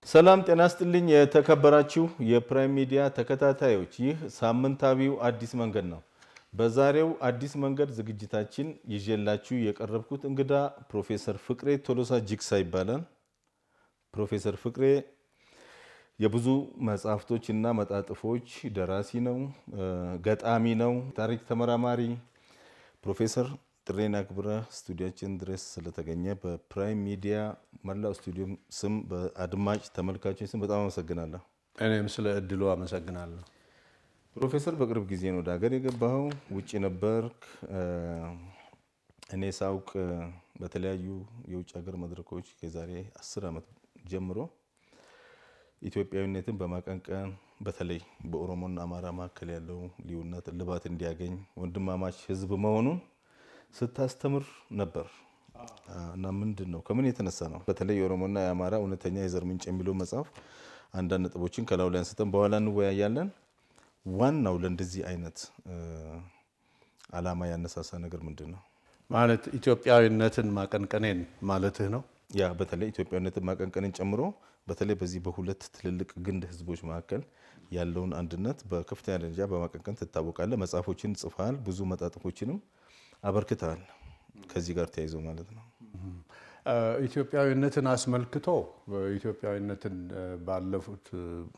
ሰላም ጤና ስጥልኝ። የተከበራችሁ የፕራይም ሚዲያ ተከታታዮች፣ ይህ ሳምንታዊው አዲስ መንገድ ነው። በዛሬው አዲስ መንገድ ዝግጅታችን ይዤላችሁ የቀረብኩት እንግዳ ፕሮፌሰር ፍቅሬ ቶሎሳ ጅግሳ ይባላል። ፕሮፌሰር ፍቅሬ የብዙ መጽሐፍቶች እና መጣጥፎች ደራሲ ነው፣ ገጣሚ ነው፣ ታሪክ ተመራማሪ። ፕሮፌሰር ጥሬን አክብረህ ስቱዲያችን ድረስ ስለተገኘ በፕራይም ሚዲያ መላው ስቱዲዮም ስም በአድማጭ ተመልካቾች ስም በጣም አመሰግናለሁ። እኔም ስለ እድሉ አመሰግናለሁ። ፕሮፌሰር በቅርብ ጊዜ ነው ወደ ሀገር የገባኸው፣ ውጭ ነበርክ። እኔ ሳውቅ በተለያዩ የውጭ ሀገር መድረኮች ከዛሬ አስር ዓመት ጀምሮ ኢትዮጵያዊነትን በማቀንቀን በተለይ በኦሮሞና አማራ መካከል ያለው ልዩነት እልባት እንዲያገኝ ወንድማማች ሕዝብ መሆኑን ስታስተምር ነበር እና ምንድን ነው ከምን የተነሳ ነው በተለይ የኦሮሞና የአማራ እውነተኛ የዘር ምንጭ የሚለው መጽሐፍ አንዳንድ ነጥቦችን ከላዩ ላይ አንስተን በኋላ እንወያያለን። ዋናው ለእንደዚህ አይነት ዓላማ ያነሳሳ ነገር ምንድን ነው? ማለት ኢትዮጵያዊነትን ማቀንቀኔን ማለትህ ነው? ያ በተለይ ኢትዮጵያዊነትን ማቀንቀንን ጨምሮ በተለይ በዚህ በሁለት ትልልቅ ግንድ ህዝቦች መካከል ያለውን አንድነት በከፍተኛ ደረጃ በማቀንቀን ትታወቃለህ። መጽሐፎችን ጽፈሃል፣ ብዙ መጣጥፎችንም አበርክተሃል። ከዚህ ጋር ተያይዞ ማለት ነው። ኢትዮጵያዊነትን አስመልክቶ ኢትዮጵያዊነትን ባለፉት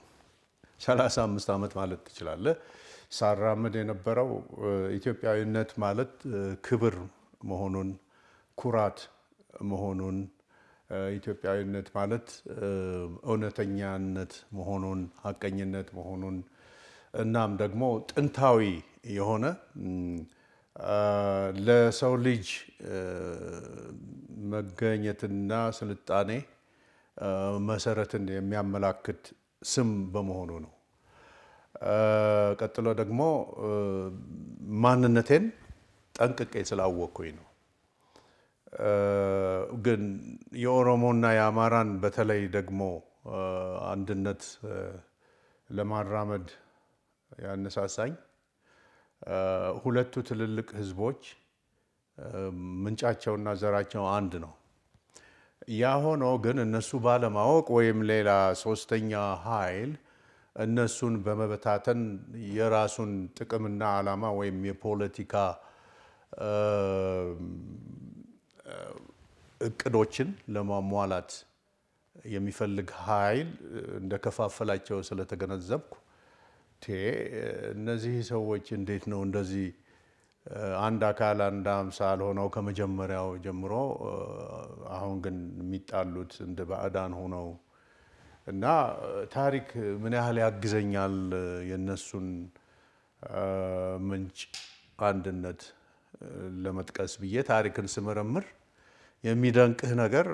35 ዓመት ማለት ትችላለህ ሳራምድ የነበረው ኢትዮጵያዊነት ማለት ክብር መሆኑን፣ ኩራት መሆኑን፣ ኢትዮጵያዊነት ማለት እውነተኛነት መሆኑን፣ ሀቀኝነት መሆኑን እናም ደግሞ ጥንታዊ የሆነ ለሰው ልጅ መገኘትና ስልጣኔ መሰረትን የሚያመላክት ስም በመሆኑ ነው። ቀጥሎ ደግሞ ማንነቴን ጠንቅቄ ስላወቅኩኝ ነው። ግን የኦሮሞና የአማራን በተለይ ደግሞ አንድነት ለማራመድ ያነሳሳኝ ሁለቱ ትልልቅ ህዝቦች ምንጫቸውና ዘራቸው አንድ ነው። ያ ሆኖ ግን እነሱ ባለማወቅ ወይም ሌላ ሶስተኛ ኃይል እነሱን በመበታተን የራሱን ጥቅምና ዓላማ ወይም የፖለቲካ እቅዶችን ለማሟላት የሚፈልግ ኃይል እንደከፋፈላቸው ስለተገነዘብኩ እነዚህ ሰዎች እንዴት ነው እንደዚህ አንድ አካል አንድ አምሳል ሆነው ከመጀመሪያው ጀምሮ አሁን ግን የሚጣሉት እንደ ባዕዳን ሆነው እና ታሪክ ምን ያህል ያግዘኛል የነሱን ምንጭ አንድነት ለመጥቀስ ብዬ ታሪክን ስመረምር የሚደንቅህ ነገር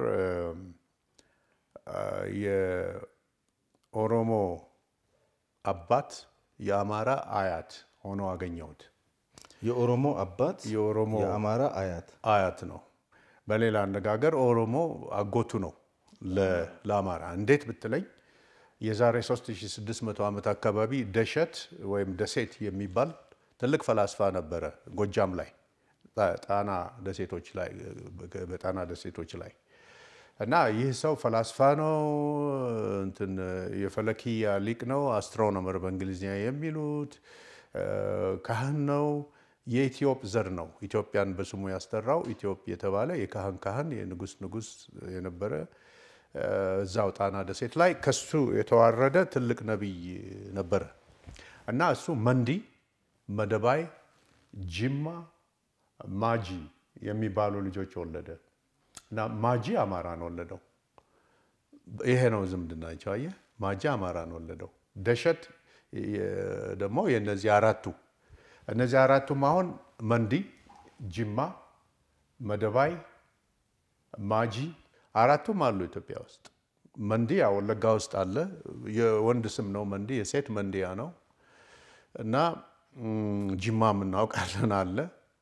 የኦሮሞ አባት የአማራ አያት ሆኖ አገኘሁት። የኦሮሞ አባት የኦሮሞ የአማራ አያት አያት ነው። በሌላ አነጋገር ኦሮሞ አጎቱ ነው ለአማራ። እንዴት ብትለኝ የዛሬ 3600 ዓመት አካባቢ ደሸት ወይም ደሴት የሚባል ትልቅ ፈላስፋ ነበረ ጎጃም ላይ ጣና ደሴቶች ላይ በጣና ደሴቶች ላይ እና ይህ ሰው ፈላስፋ ነው፣ እንትን የፈለኪያ ሊቅ ነው፣ አስትሮኖመር በእንግሊዝኛ የሚሉት ካህን ነው። የኢትዮጵ ዘር ነው። ኢትዮጵያን በስሙ ያስጠራው ኢትዮጵ የተባለ የካህን ካህን የንጉስ ንጉስ የነበረ እዛው ጣና ደሴት ላይ ከሱ የተዋረደ ትልቅ ነቢይ ነበረ እና እሱ መንዲ፣ መደባይ፣ ጅማ፣ ማጂ የሚባሉ ልጆች ወለደ እና ማጂ አማራን ወለደው። ይሄ ነው ዝምድናቸው። አየህ፣ ማጂ አማራን ወለደው። ደሸት ደግሞ የነዚህ አራቱ እነዚህ አራቱም አሁን መንዲ፣ ጅማ፣ መደባይ፣ ማጂ አራቱም አሉ ኢትዮጵያ ውስጥ። መንዲ ወለጋ ውስጥ አለ። የወንድ ስም ነው መንዲ፣ የሴት መንዲያ ነው እና ጅማም እናውቃለን አለ።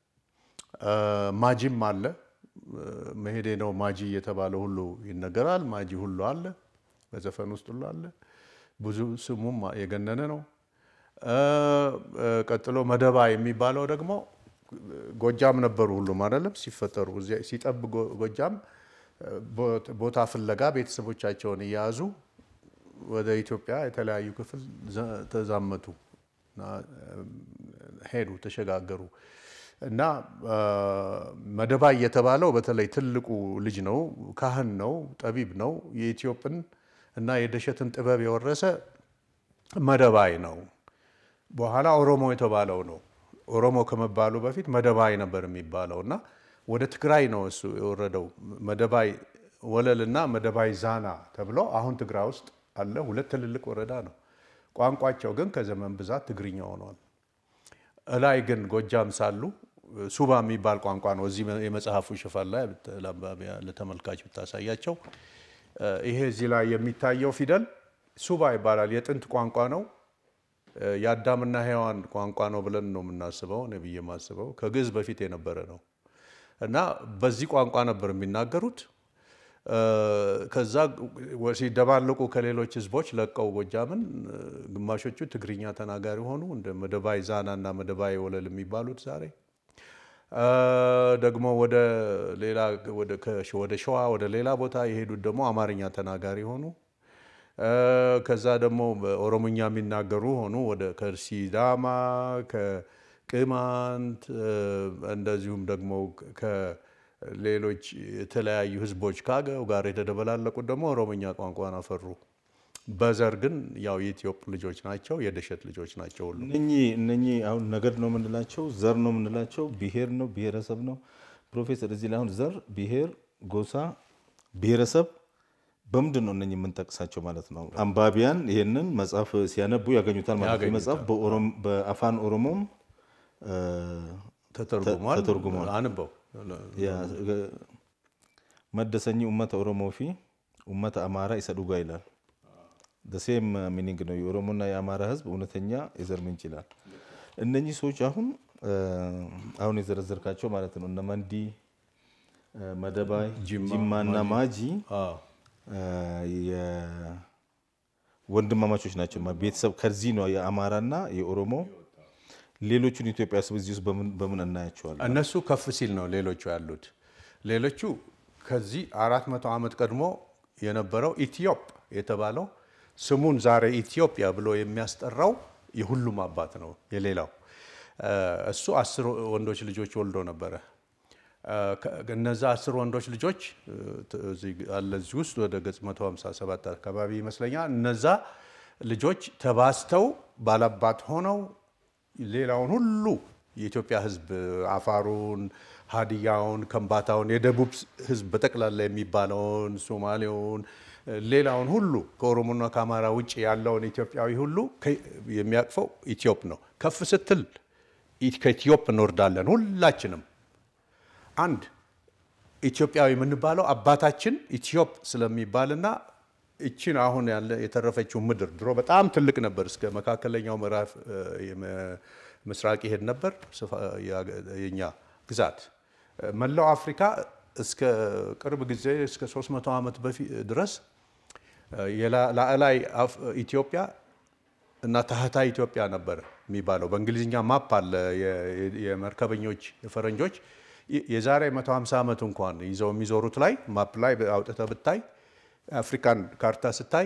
ማጂም አለ። መሄዴ ነው ማጂ እየተባለ ሁሉ ይነገራል። ማጂ ሁሉ አለ፣ በዘፈን ውስጥ ሁሉ አለ። ብዙ ስሙም የገነነ ነው። ቀጥሎ መደባ የሚባለው ደግሞ ጎጃም ነበሩ ሁሉም አይደለም ሲፈጠሩ ሲጠብ ጎጃም ቦታ ፍለጋ ቤተሰቦቻቸውን እየያዙ ወደ ኢትዮጵያ የተለያዩ ክፍል ዘ- ተዛመቱ እና ሄዱ፣ ተሸጋገሩ እና አ፣ መደባይ የተባለው በተለይ ትልቁ ልጅ ነው፣ ካህን ነው፣ ጠቢብ ነው። የኢትዮጵን እና የደሸትን ጥበብ የወረሰ መደባይ ነው። በኋላ ኦሮሞ የተባለው ነው። ኦሮሞ ከመባሉ በፊት መደባይ ነበር የሚባለው እና ወደ ትግራይ ነው እሱ የወረደው። መደባይ ወለል እና መደባይ ዛና ተብሎ አሁን ትግራይ ውስጥ አለ። ሁለት ትልልቅ ወረዳ ነው። ቋንቋቸው ግን ከዘመን ብዛት ትግርኛ ሆኗል። እላይ ግን ጎጃም ሳሉ ሱባ የሚባል ቋንቋ ነው። እዚህ የመጽሐፉ ሽፋን ላይ ብት- ለአንባቢያ ለተመልካች ብታሳያቸው እ፣ ይሄ እዚህ ላይ የሚታየው ፊደል ሱባ ይባላል። የጥንት ቋንቋ ነው። እ፣ የአዳምና ሔዋን ቋንቋ ነው ብለን ነው የምናስበው። እኔ ብዬ የማስበው ከግዕዝ በፊት የነበረ ነው እና በዚህ ቋንቋ ነበር የሚናገሩት። እ፣ ከዛ ወ- ሲደባለቁ ከሌሎች ህዝቦች ለቀው ጎጃምን እ፣ ግማሾቹ ትግርኛ ተናጋሪ ሆኑ። እንደ መደባይ ዛና እና መደባይ ወለል የሚባሉት ዛሬ እ፣ ደግሞ ወደ ሌላ ወደ ከ- ወደ ሸዋ ወደ ሌላ ቦታ የሄዱት ደግሞ አማርኛ ተናጋሪ ሆኑ። እ፣ ከዛ ደግሞ በኦሮሞኛ የሚናገሩ ሆኑ። ወደ ከሲዳማ ከቅማንት እ፣ እንደዚሁም ደግሞ ከሌሎች የተለያዩ ህዝቦች ከአገው ጋር የተደበላለቁት ደግሞ ኦሮሞኛ ቋንቋን አፈሩ። በዘር ግን ያው የኢትዮጵ ልጆች ናቸው፣ የደሸት ልጆች ናቸው ሁሉ እነኚህ እነኚህ አሁን ነገድ ነው የምንላቸው፣ ዘር ነው የምንላቸው፣ ብሔር ነው ብሔረሰብ ነው። ፕሮፌሰር እዚህ ላይ አሁን ዘር፣ ብሔር፣ ጎሳ፣ ብሔረሰብ በምንድን ነው እነኚህ የምንጠቅሳቸው ማለት ነው? አንባቢያን ይህንን መጽሐፍ ሲያነቡ ያገኙታል ማለት ነው። ያገኙታል። መጽሐፍ በኦሮም- በአፋን ኦሮሞም እ፣ ተተርጉሟል። ተተርጉሟል። አንበው ያ- መደሰኝ ኡመተ ኦሮሞ ፊ ኡመተ አማራ ኢሰ ዱጋ ይላል። ደሴም ሚኒንግ ነው። የኦሮሞና የአማራ ህዝብ እውነተኛ የዘር ምንጭ ይላል። እነኚህ ሰዎች አሁን እ፣ አሁን የዘረዘርካቸው ማለት ነው እነ መንዲ እ፣ መደባይ፣ ጅማ፣ ጅማና ማጂ አዎ። እ፣ የወንድማማቾች ናቸው። ቤተሰብ ከዚህ ነው የአማራና የኦሮሞ ሌሎቹን ኢትዮጵያ ህዝብ እዚህ ውስጥ በምን በምን እናያቸዋለን? እነሱ ከፍ ሲል ነው ሌሎቹ ያሉት። ሌሎቹ ከዚህ አራት መቶ ዓመት ቀድሞ የነበረው ኢትዮጵ የተባለው ስሙን ዛሬ ኢትዮጵያ ብሎ የሚያስጠራው የሁሉም አባት ነው። የሌላው እ፣ እሱ አስር ወንዶች ልጆች ወልዶ ነበረ። እ፣ ከ- እነዛ አስር ወንዶች ልጆች እ፣ ት- እዚህ አለ እዚህ ውስጥ ወደ ገጽ 157 አካባቢ ይመስለኛል። እነዛ ልጆች ተባስተው ባላባት ሆነው ሌላውን ሁሉ የኢትዮጵያ ሕዝብ አፋሩን፣ ሀዲያውን፣ ከምባታውን፣ የደቡብ ሕዝብ በጠቅላላ የሚባለውን ሶማሌውን፣ ሌላውን ሁሉ ከኦሮሞና ከአማራ ውጭ ያለውን ኢትዮጵያዊ ሁሉ ከ- የሚያቅፈው ኢትዮጵ ነው። ከፍ ስትል ኢ- ከኢትዮጵ እንወርዳለን ሁላችንም። አንድ ኢትዮጵያዊ የምንባለው አባታችን ኢትዮጵ ስለሚባልና እችን አሁን ያለ የተረፈችው ምድር ድሮ በጣም ትልቅ ነበር። እስከ መካከለኛው ምዕራፍ እ፣ የመ- ምስራቅ ይሄድ ነበር ስፋ- ያ- የኛ ግዛት እ፣ መላው አፍሪካ እስከ ቅርብ ጊዜ እስከ 300 ዓመት በፊት ድረስ እ፣ የላ- ላዕላይ አፍ- ኢትዮጵያ እና ታህታይ ኢትዮጵያ ነበር የሚባለው። በእንግሊዝኛ ማፕ አለ የ- የ- የመርከበኞች የፈረንጆች የ- የዛሬ 150 ዓመት እንኳን ይዘው የሚዞሩት ላይ ማፕ ላይ አውጥተህ ብታይ አፍሪካን ካርታ ስታይ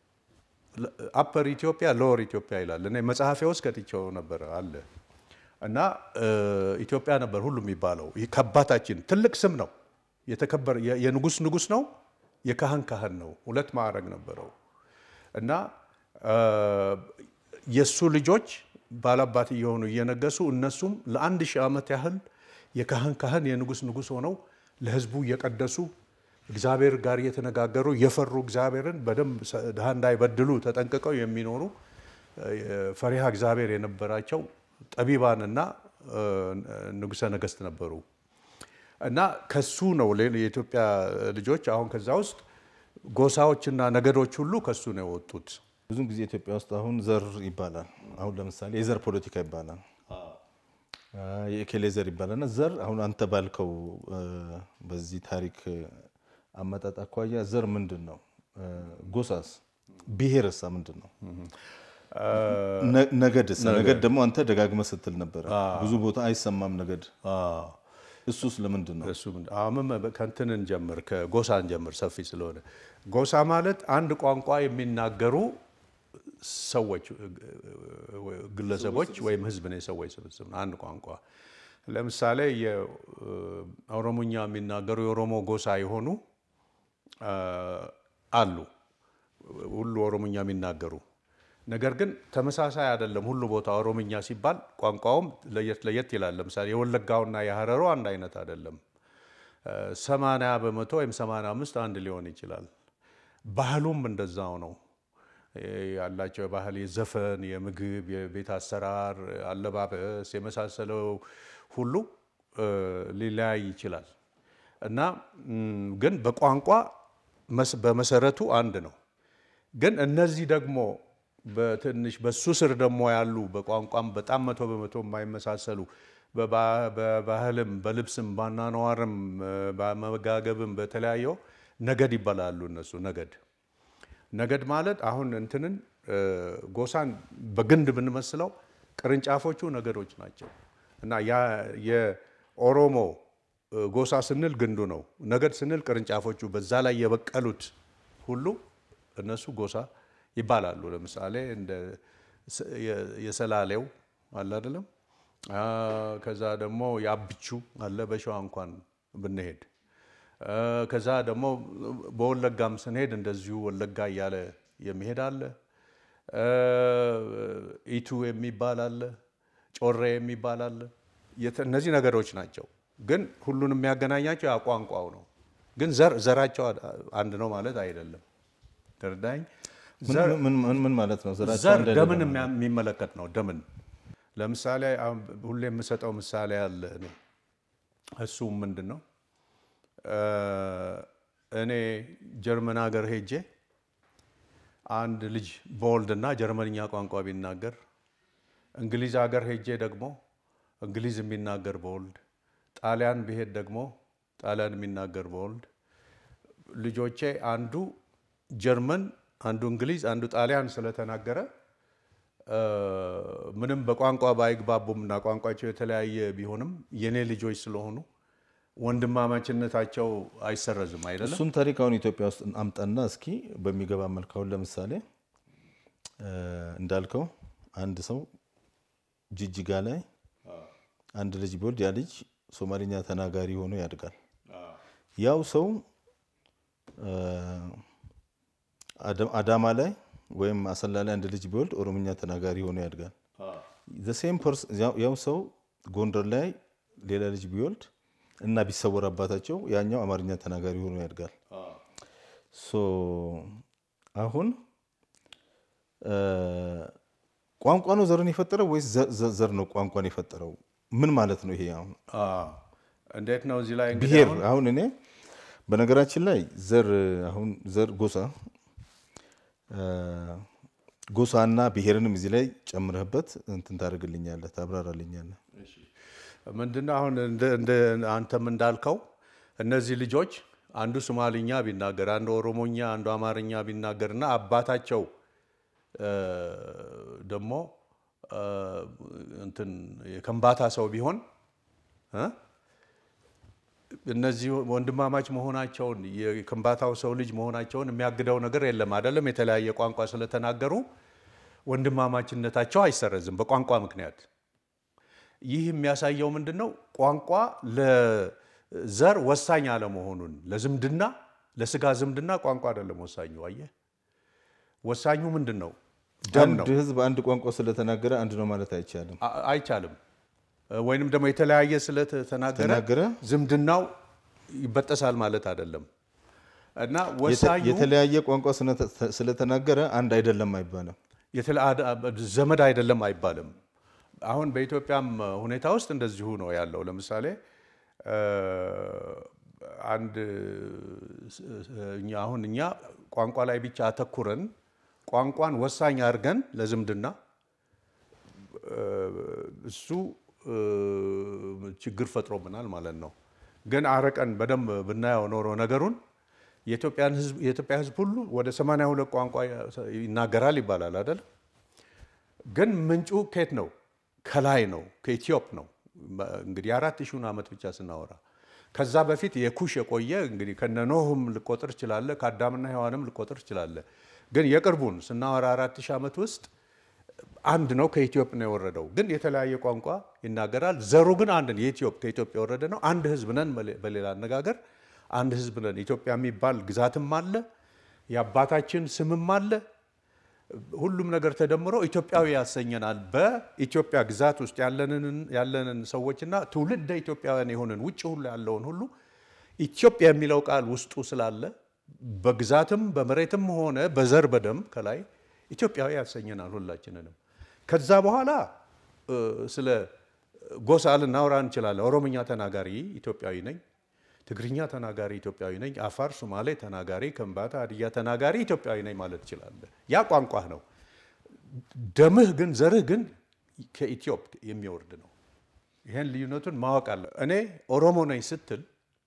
አፐር ኢትዮጵያ ሎወር ኢትዮጵያ ይላል። እኔ መጽሐፌ ውስጥ ከትቼው ነበር አለ እና እ፣ ኢትዮጵያ ነበር ሁሉ የሚባለው። ይህ ከአባታችን ትልቅ ስም ነው። የተከበረ የ- የንጉስ ንጉስ ነው፣ የካህን ካህን ነው። ሁለት ማዕረግ ነበረው እና እ፣ የእሱ ልጆች ባላባት እየሆኑ እየነገሱ እነሱም ለአንድ ሺህ ዓመት ያህል የካህን ካህን የንጉስ ንጉስ ሆነው ለህዝቡ እየቀደሱ እግዚአብሔር ጋር እየተነጋገሩ የፈሩ እግዚአብሔርን በደንብ ሰ- ድሃ እንዳይበድሉ ተጠንቅቀው የሚኖሩ እ፣ ፈሪሃ እግዚአብሔር የነበራቸው ጠቢባንና እ፣ ንጉሠ ነገሥት ነበሩ እና ከሱ ነው ሌ- የኢትዮጵያ ልጆች አሁን ከዛ ውስጥ ጎሳዎችና ነገዶች ሁሉ ከሱ ነው የወጡት። ብዙን ጊዜ ኢትዮጵያ ውስጥ አሁን ዘር ይባላል። አሁን ለምሳሌ የዘር ፖለቲካ ይባላል፣ አ፣ የእኬሌ ዘር ይባላል እና ዘር አሁን አንተ ባልከው እ፣ በዚህ ታሪክ አመጣጥ አኳያ ዘር ምንድን ነው? እ፣ ጎሳስ፣ ብሔርሳ ምንድን ነው? ነ- ነገድስ? ነገድ ደግሞ አንተ ደጋግመህ ስትል ነበረ። ብዙ ቦታ አይሰማም ነገድ። አዎ። እሱስ ለምንድን ነው? እሱ ምንድን- አሁን ምን- ከእንትን እንጀምር፣ ከጎሳ እንጀምር፣ ሰፊ ስለሆነ ጎሳ ማለት አንድ ቋንቋ የሚናገሩ ሰዎች፣ ግለሰቦች ወይም ህዝብ ነው፣ የሰዎች ስብስብ ነው። አንድ ቋንቋ ለምሳሌ የኦሮሞኛ የሚናገሩ የኦሮሞ ጎሳ የሆኑ አ፣ አሉ፣ ሁሉ ኦሮሞኛ የሚናገሩ ነገር ግን ተመሳሳይ አይደለም። ሁሉ ቦታ ኦሮምኛ ሲባል ቋንቋውም ለየት ለየት ይላል። ለምሳሌ የወለጋውና የሀረሩ አንድ አይነት አይደለም። ሰማንያ በመቶ ወይም ሰማንያ አምስት አንድ ሊሆን ይችላል። ባህሉም እንደዛው ነው ያላቸው የባህል የዘፈን፣ የምግብ፣ የቤት አሰራር፣ አለባበስ የመሳሰለው ሁሉ እ፣ ሊለያይ ይችላል እና ም፣ ግን በቋንቋ መስ- በመሰረቱ አንድ ነው። ግን እነዚህ ደግሞ በትንሽ በሱ ስር ደግሞ ያሉ በቋንቋም በጣም መቶ በመቶ የማይመሳሰሉ በባ- በባህልም በልብስም ባናኗርም በመጋገብም በተለያየው ነገድ ይባላሉ። እነሱ ነገድ ነገድ ማለት አሁን እንትንን እ፣ ጎሳን በግንድ ብንመስለው ቅርንጫፎቹ ነገዶች ናቸው እና ያ የኦሮሞ እ፣ ጎሳ ስንል ግንዱ ነው። ነገድ ስንል ቅርንጫፎቹ በዛ ላይ የበቀሉት ሁሉ እነሱ ጎሳ ይባላሉ። ለምሳሌ እንደ ስ- የ- የሰላሌው አለ አይደለም። አ፣ ከዛ ደግሞ የአብቹ አለ በሸዋ እንኳን ብንሄድ አ፣ ከዛ ደግሞ በወለጋም ስንሄድ እንደዚሁ ወለጋ እያለ የሚሄድ አለ። አ፣ ኢቱ የሚባል አለ፣ ጮሬ የሚባል አለ። የተ- እነዚህ ነገሮች ናቸው። ግን ሁሉን የሚያገናኛቸው ያ ቋንቋው ነው። ግን ዘር ዘራቸው አንድ ነው ማለት አይደለም። ተረዳኝ? ምን- ምን- ምን- ምን ማለት ነው? ዘራቸው ዘር አንድ አይደለም ደምን ማለት? የሚያ- የሚመለከት ነው። ደምን ለምሳሌ አሁን ሁሌ የምሰጠው ምሳሌ አለ እኔ እሱም ምንድን ነው እ፣ እኔ ጀርመን ሀገር ሄጄ አንድ ልጅ በወልድና ጀርመንኛ ቋንቋ ቢናገር እንግሊዝ ሀገር ሄጄ ደግሞ እንግሊዝ የሚናገር በወልድ ጣሊያን ብሄድ ደግሞ ጣሊያን የሚናገር በወልድ ልጆቼ አንዱ ጀርመን አንዱ እንግሊዝ አንዱ ጣሊያን ስለተናገረ እ፣ ምንም በቋንቋ ባይግባቡም እና ቋንቋቸው የተለያየ ቢሆንም የኔ ልጆች ስለሆኑ ወንድማማችነታቸው አይሰረዝም አይደለም። እሱን ታሪክ አሁን ኢትዮጵያ ውስጥ አምጣና እስኪ በሚገባ መልክ አሁን ለምሳሌ እ፣ እንዳልከው አንድ ሰው ጅጅጋ ላይ አንድ ልጅ ቢወልድ ያ ልጅ ሶማሊኛ ተናጋሪ ሆኖ ያድጋል። ያው ሰው እ፣ አደ- አዳማ ላይ ወይም አሰላ ላይ አንድ ልጅ ቢወልድ ኦሮምኛ ተናጋሪ ሆኖ ያድጋል። ሴም ያው ሰው ጎንደር ላይ ሌላ ልጅ ቢወልድ እና ቢሰወር አባታቸው ያኛው አማርኛ ተናጋሪ ሆኖ ያድጋል። ሶ አሁን እ፣ ቋንቋ ነው ዘርን የፈጠረው ወይስ ዘ- ዘ- ዘር ነው ቋንቋን የፈጠረው? ምን ማለት ነው ይሄ? አሁን አዎ። እንዴት ነው እዚህ ላይ እንግዲህ ብሔር አሁን አሁን እኔ በነገራችን ላይ ዘር አሁን ዘር ጎሳ እ፣ ጎሳና ብሔርንም እዚህ ላይ ጨምረህበት እንትን ታደርግልኛለህ፣ ታብራራልኛለህ። ምንድነው አሁን እንደ- እንደ አንተም እንዳልከው እነዚህ ልጆች አንዱ ሶማሊኛ ቢናገር አንዱ ኦሮሞኛ አንዱ አማርኛ ቢናገር እና አባታቸው እ፣ ደግሞ እ፣ እንትን የከምባታ ሰው ቢሆን እ፣ እነዚህ ወንድማማች መሆናቸውን የከምባታው ሰው ልጅ መሆናቸውን የሚያግደው ነገር የለም አይደለም። የተለያየ ቋንቋ ስለተናገሩ ወንድማማችነታቸው አይሰረዝም በቋንቋ ምክንያት። ይህ የሚያሳየው ምንድን ነው? ቋንቋ ለዘር ወሳኝ አለመሆኑን ለዝምድና ለስጋ ዝምድና ቋንቋ አይደለም ወሳኙ። አየህ፣ ወሳኙ ምንድን ነው? ደም ነው። አንድ ህዝብ አንድ ቋንቋ ስለተናገረ አንድ ነው ማለት አይቻልም። አ- አይቻልም። ወይንም ደግሞ የተለያየ ስለተናገረ ተናገረ ዝምድናው ይበጠሳል ማለት አይደለም እና ወሳኙ የተለያየ ቋንቋ ስነ- ስለተናገረ አንድ አይደለም አይባልም። የተለ- አድ- ዘመድ አይደለም አይባልም። አሁን በኢትዮጵያም ሁኔታ ውስጥ እንደዚሁ ነው ያለው። ለምሳሌ እ፣ አንድ እኛ አሁን እኛ ቋንቋ ላይ ብቻ አተኩረን ቋንቋን ወሳኝ አድርገን ለዝምድና እ፣ እሱ እ፣ ችግር ፈጥሮብናል ማለት ነው። ግን አረቀን በደንብ ብናየው ኖሮ ነገሩን የኢትዮጵያን ሕዝብ የኢትዮጵያ ሕዝብ ሁሉ ወደ 82 ቋንቋ ይናገራል ይባላል አይደል? ግን ምንጩ ከየት ነው? ከላይ ነው፣ ከኢትዮጵ ነው። እንግዲህ የአራት ሺውን ዓመት ብቻ ስናወራ ከዛ በፊት የኩሽ የቆየ እንግዲህ ከነ ኖህም ልቆጥር ችላለ ከአዳምና ሔዋንም ልቆጥር ችላለ። ግን የቅርቡን ስናወራ አራት ሺህ ዓመት ውስጥ አንድ ነው። ከኢትዮጵያ ነው የወረደው፣ ግን የተለያየ ቋንቋ ይናገራል። ዘሩ ግን አንድ ነው። የኢትዮጵ ከኢትዮጵያ የወረደ ነው። አንድ ህዝብ ነን። በሌላ አነጋገር አንድ ህዝብ ነን። ኢትዮጵያ የሚባል ግዛትም አለ፣ የአባታችን ስምም አለ። ሁሉም ነገር ተደምሮ ኢትዮጵያዊ ያሰኘናል። በኢትዮጵያ ግዛት ውስጥ ያለንን ሰዎችና ትውልደ ኢትዮጵያውያን የሆንን ውጭ ሁሉ ያለውን ሁሉ ኢትዮጵያ የሚለው ቃል ውስጡ ስላለ በግዛትም በመሬትም ሆነ በዘር በደም ከላይ ኢትዮጵያዊ ያሰኘናል ሁላችንንም። ከዛ በኋላ ስለ ጎሳ ልናወራ እንችላለን። ኦሮምኛ ተናጋሪ ኢትዮጵያዊ ነኝ፣ ትግርኛ ተናጋሪ ኢትዮጵያዊ ነኝ፣ አፋር፣ ሶማሌ ተናጋሪ፣ ከምባታ፣ ሀዲያ ተናጋሪ ኢትዮጵያዊ ነኝ ማለት ትችላለህ። ያ ቋንቋህ ነው። ደምህ ግን ዘርህ ግን ከኢትዮጵ የሚወርድ ነው። ይህን ልዩነቱን ማወቅ አለ። እኔ ኦሮሞ ነኝ ስትል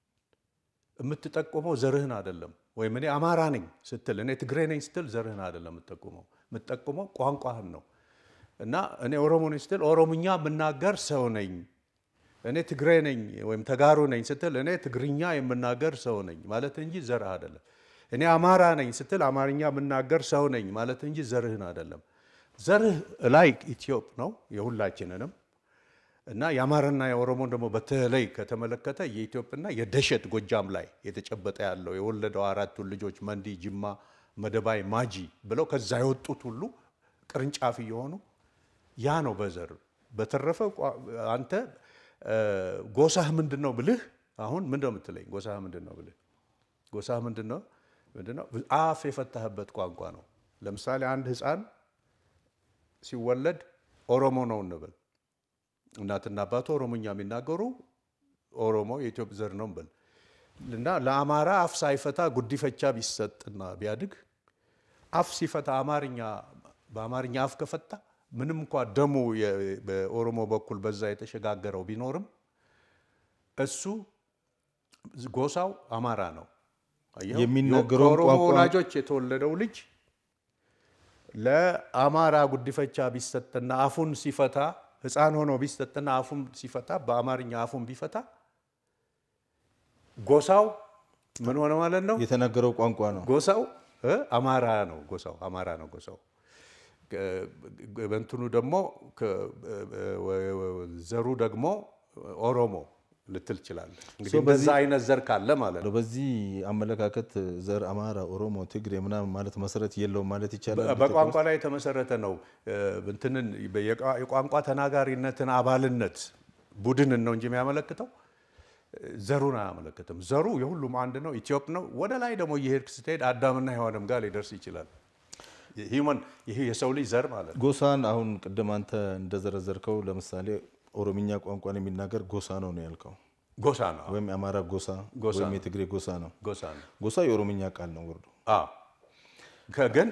የምትጠቁመው ዘርህን አይደለም። ወይም እኔ አማራ ነኝ ስትል እኔ ትግሬ ነኝ ስትል ዘርህን አይደለም የምትጠቁመው፣ የምትጠቁመው ቋንቋህን ነው። እና እኔ ኦሮሞ ነኝ ስትል ኦሮምኛ የምናገር ሰው ነኝ፣ እኔ ትግሬ ነኝ ወይም ተጋሩ ነኝ ስትል እኔ ትግርኛ የምናገር ሰው ነኝ ማለት እንጂ ዘርህ አይደለም። እኔ አማራ ነኝ ስትል አማርኛ የምናገር ሰው ነኝ ማለት እንጂ ዘርህን አይደለም። ዘርህ ላይ ኢትዮጵ ነው የሁላችንንም እና የአማራና የኦሮሞን ደግሞ በተለይ ከተመለከተ የኢትዮጵያና የደሸት ጎጃም ላይ የተጨበጠ ያለው የወለደው አራቱን ልጆች መንዲ፣ ጅማ፣ መደባይ፣ ማጂ ብለው ከዛ የወጡት ሁሉ ቅርንጫፍ እየሆኑ ያ ነው በዘር በተረፈ አንተ ጎሳህ ምንድን ነው ብልህ አሁን ምንድን ነው የምትለኝ? ጎሳህ ምንድን ነው ብልህ ጎሳህ ምንድን ነው ምንድን ነው? አፍ የፈታህበት ቋንቋ ነው። ለምሳሌ አንድ ሕፃን ሲወለድ ኦሮሞ ነው እንበል እናትና አባቱ ኦሮሞኛ የሚናገሩ ኦሮሞ የኢትዮጵያ ዘር ነው ብል እና ለአማራ አፍ ሳይፈታ ጉዲፈቻ ቢሰጥና ቢያድግ አፍ ሲፈታ አማርኛ በአማርኛ አፍ ከፈታ ምንም እንኳ ደሙ በኦሮሞ በኩል በዛ የተሸጋገረው ቢኖርም እሱ ጎሳው አማራ ነው። የሚናገረውን ከኦሮሞ ቋንቋ ወላጆች የተወለደው ልጅ ለአማራ ጉዲፈቻ ቢሰጥና አፉን ሲፈታ ሕፃን ሆኖ ቢሰጥና አፉን ሲፈታ በአማርኛ አፉን ቢፈታ ጎሳው ምን ሆነ ማለት ነው? የተናገረው ቋንቋ ነው። ጎሳው እ አማራ ነው። ጎሳው አማራ ነው። ጎሳው በእንትኑ ደግሞ ዘሩ ደግሞ ኦሮሞ ልትል ትችላለህ። እንግዲህ እንደዛ አይነት ዘር ካለ ማለት ነው። በዚህ አመለካከት ዘር አማራ፣ ኦሮሞ፣ ትግሬ ምናምን ማለት መሰረት የለውም ማለት ይቻላል። በቋንቋ ላይ የተመሰረተ ነው። እንትንን የቋንቋ ተናጋሪነትን አባልነት ቡድንን ነው እንጂ የሚያመለክተው ዘሩን አያመለክትም። ዘሩ የሁሉም አንድ ነው፣ ኢትዮጵ ነው። ወደ ላይ ደግሞ እየሄድክ ስትሄድ አዳምና ሔዋንም ጋር ሊደርስ ይችላል። ሂውመን ይህ የሰው ልጅ ዘር ማለት ነው። ጎሳን አሁን ቅድም አንተ እንደዘረዘርከው ለምሳሌ ኦሮምኛ ቋንቋን የሚናገር ጎሳ ነው ነው ያልከው፣ ጎሳ ነው። ወይም የአማራ ጎሳ ጎሳ ወይም ነው። የትግሬ ጎሳ ነው። ጎሳ ነው። ጎሳ የኦሮምኛ ቃል ነው ወርዶ አዎ ከግን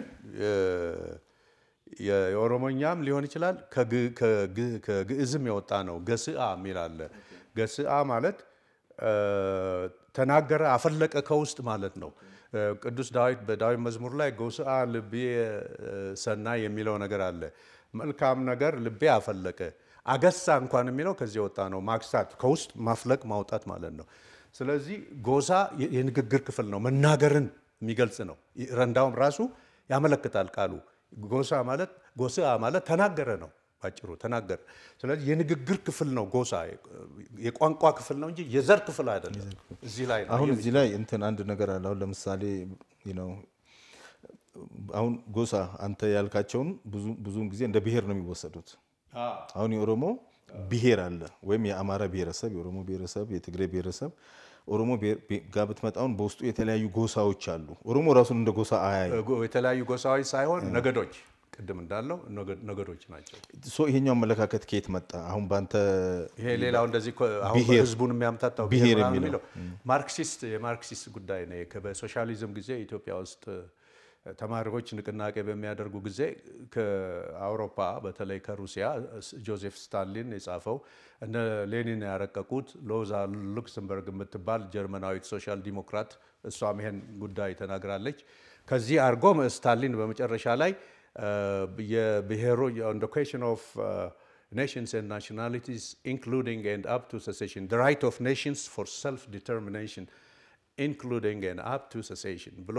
የኦሮሞኛም ሊሆን ይችላል ከግ- ከግ- ከግዕዝም የወጣ ነው። ገስአ የሚል አለ። ገስአ ማለት እ፣ ተናገረ፣ አፈለቀ ከውስጥ ማለት ነው። እ፣ ቅዱስ ዳዊት በዳዊት መዝሙር ላይ ጎስአ ልቤ እ፣ ሰናይ የሚለው ነገር አለ። መልካም ነገር ልቤ አፈለቀ። አገሳ እንኳን የሚለው ከዚህ የወጣ ነው። ማክሳት ከውስጥ ማፍለቅ ማውጣት ማለት ነው። ስለዚህ ጎሳ የ- የንግግር ክፍል ነው። መናገርን የሚገልጽ ነው። ረንዳውም ራሱ ያመለክታል ቃሉ ጎሳ ማለት ጎስአ ማለት ተናገረ ነው። ባጭሩ ተናገረ። ስለዚህ የንግግር ክፍል ነው ጎሳ የቋንቋ ክፍል ነው እንጂ የዘር ክፍል አይደለም። እዚህ ላይ ነው አሁን እዚህ ላይ እንትን አንድ ነገር አለ። አሁን ለምሳሌ ነው አሁን ጎሳ አንተ ያልካቸውን ብዙ ብዙውን ጊዜ እንደ ብሔር ነው የሚወሰዱት። አሁን የኦሮሞ ብሔር አለ ወይም የአማራ ብሔረሰብ፣ የኦሮሞ ብሔረሰብ፣ የትግሬ ብሔረሰብ ኦሮሞ ብሔር- ብሔር ጋር ብትመጣውን በውስጡ የተለያዩ ጎሳዎች አሉ። ኦሮሞ ራሱን እንደ ጎሳ አያይ ጎ- የተለያዩ ጎሳዎች ሳይሆን ነገዶች፣ ቅድም እንዳለው ነገ- ነገዶች ናቸው። ሶ ይሄኛው አመለካከት ከየት መጣ? አሁን በአንተ ይሄ ሌላው እንደዚህ እኮ አሁን ብሔር- ህዝቡን የሚያምታታው ብሔር ብሔር ምናምን የሚለው። የሚለው ማርክሲስት የማርክሲስት ጉዳይ ነው። ከ- በሶሻሊዝም ጊዜ ኢትዮጵያ ውስጥ ተማሪዎች ንቅናቄ በሚያደርጉ ጊዜ ከአውሮፓ በተለይ ከሩሲያ ጆዜፍ ስታሊን የጻፈው እነ ሌኒን ያረቀቁት ሎዛ ሉክሰምበርግ የምትባል ጀርመናዊት ሶሻል ዲሞክራት እሷም ይሄን ጉዳይ ተናግራለች። ከዚህ አርጎም ስታሊን በመጨረሻ ላይ የብሔሮ ኢንዶኬሽን ኦፍ nations and nationalities, including and up to secession, the right of nations for self-determination, including and up to secession ብሎ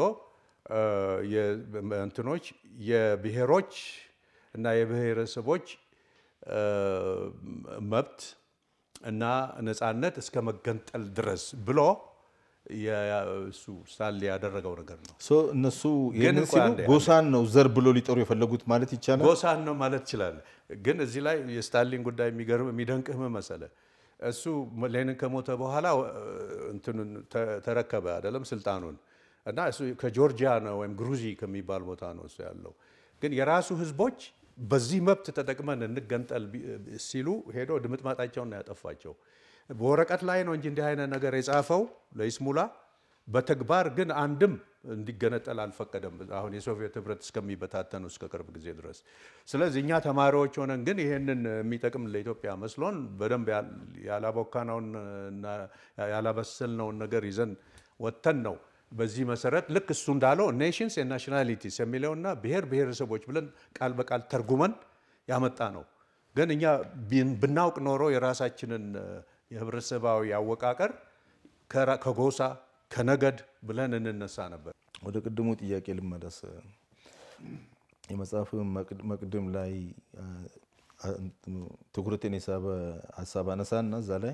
እንትኖች የብሔሮች እና የብሔረሰቦች መብት እና ነፃነት እስከ መገንጠል ድረስ ብሎ እሱ ስታንሊ ያደረገው ነገር ነው። ሶ እነሱ ይህንን እንኳን ሲሉ አንዴ- ጎሳን ነው ዘር ብሎ ሊጠሩ የፈለጉት ማለት ይቻላል። ጎሳን ነው ማለት ትችላለህ። ግን እዚህ ላይ የስታሊን ጉዳይ የሚገርም የሚደንቅህ ምን መሰለህ? እሱ ሌኒን ከሞተ በኋላ እንትኑን ተ- ተረከበ አይደለም ስልጣኑን እና እሱ ከጆርጂያ ነው ወይም ግሩዚ ከሚባል ቦታ ነው እሱ ያለው። ግን የራሱ ህዝቦች በዚህ መብት ተጠቅመን እንገንጠል ቢ- ሲሉ ሄዶ ድምጥማጣቸውን ነው ያጠፋቸው። በወረቀት ላይ ነው እንጂ እንዲህ አይነት ነገር የጻፈው ለይስሙላ በተግባር ግን አንድም እንዲገነጠል አልፈቀደም። አሁን የሶቪየት ህብረት እስከሚበታተኑ እስከ ቅርብ ጊዜ ድረስ። ስለዚህ እኛ ተማሪዎች ሆነን ግን ይሄንን የሚጠቅም ለኢትዮጵያ መስሎን በደንብ ያል- ያላቦካነውን እና ያላበሰልነውን ነገር ይዘን ወጥተን ነው። በዚህ መሰረት ልክ እሱ እንዳለው ኔሽንስ ኤንድ ናሽናሊቲስ የሚለውና ብሔር ብሔረሰቦች ብለን ቃል በቃል ተርጉመን ያመጣ ነው። ግን እኛ ቢን- ብናውቅ ኖሮ የራሳችንን እ፣ የህብረተሰባዊ አወቃቀር ከራ- ከጎሳ ከነገድ ብለን እንነሳ ነበር። ወደ ቅድሙ ጥያቄ ልመለስ። የመጽሐፍ መቅድ- መቅድም ላይ አ፣ አ፣ ትኩረቴን የሳበ ሀሳብ አነሳና እዛ ላይ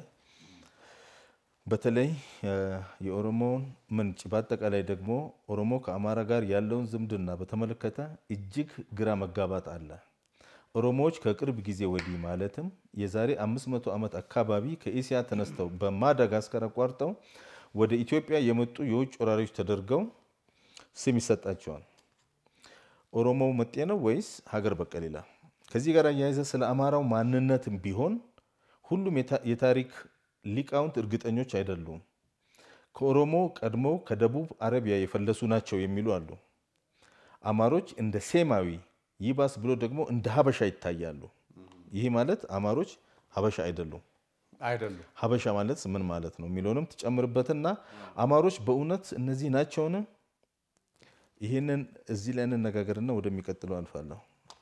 በተለይ አ፣ የኦሮሞን ምንጭ በአጠቃላይ ደግሞ ኦሮሞ ከአማራ ጋር ያለውን ዝምድና በተመለከተ እጅግ ግራ መጋባት አለ። ኦሮሞዎች ከቅርብ ጊዜ ወዲህ ማለትም የዛሬ 500 ዓመት አካባቢ ከኤስያ ተነስተው በማዳጋስከር አቋርጠው ወደ ኢትዮጵያ የመጡ የውጭ ወራሪዎች ተደርገው ስም ይሰጣቸዋል። ኦሮሞው መጤ ነው ወይስ ሀገር በቀል ይላል። ከዚህ ጋር አያይዘ ስለ አማራው ማንነትም ቢሆን ሁሉም የታ- የታሪክ ሊቃውንት እርግጠኞች አይደሉም። ከኦሮሞ ቀድሞው ከደቡብ አረቢያ የፈለሱ ናቸው የሚሉ አሉ። አማሮች እንደ ሴማዊ ይባስ ብሎ ደግሞ እንደ ሀበሻ ይታያሉ። ይህ ማለት አማሮች ሀበሻ አይደሉም። አይደሉም። ሀበሻ ማለት ምን ማለት ነው የሚለውንም ትጨምርበትና አማሮች በእውነት እነዚህ ናቸውን? ይህንን እዚህ ላይ እንነጋገርና ወደሚቀጥለው አልፋለሁ።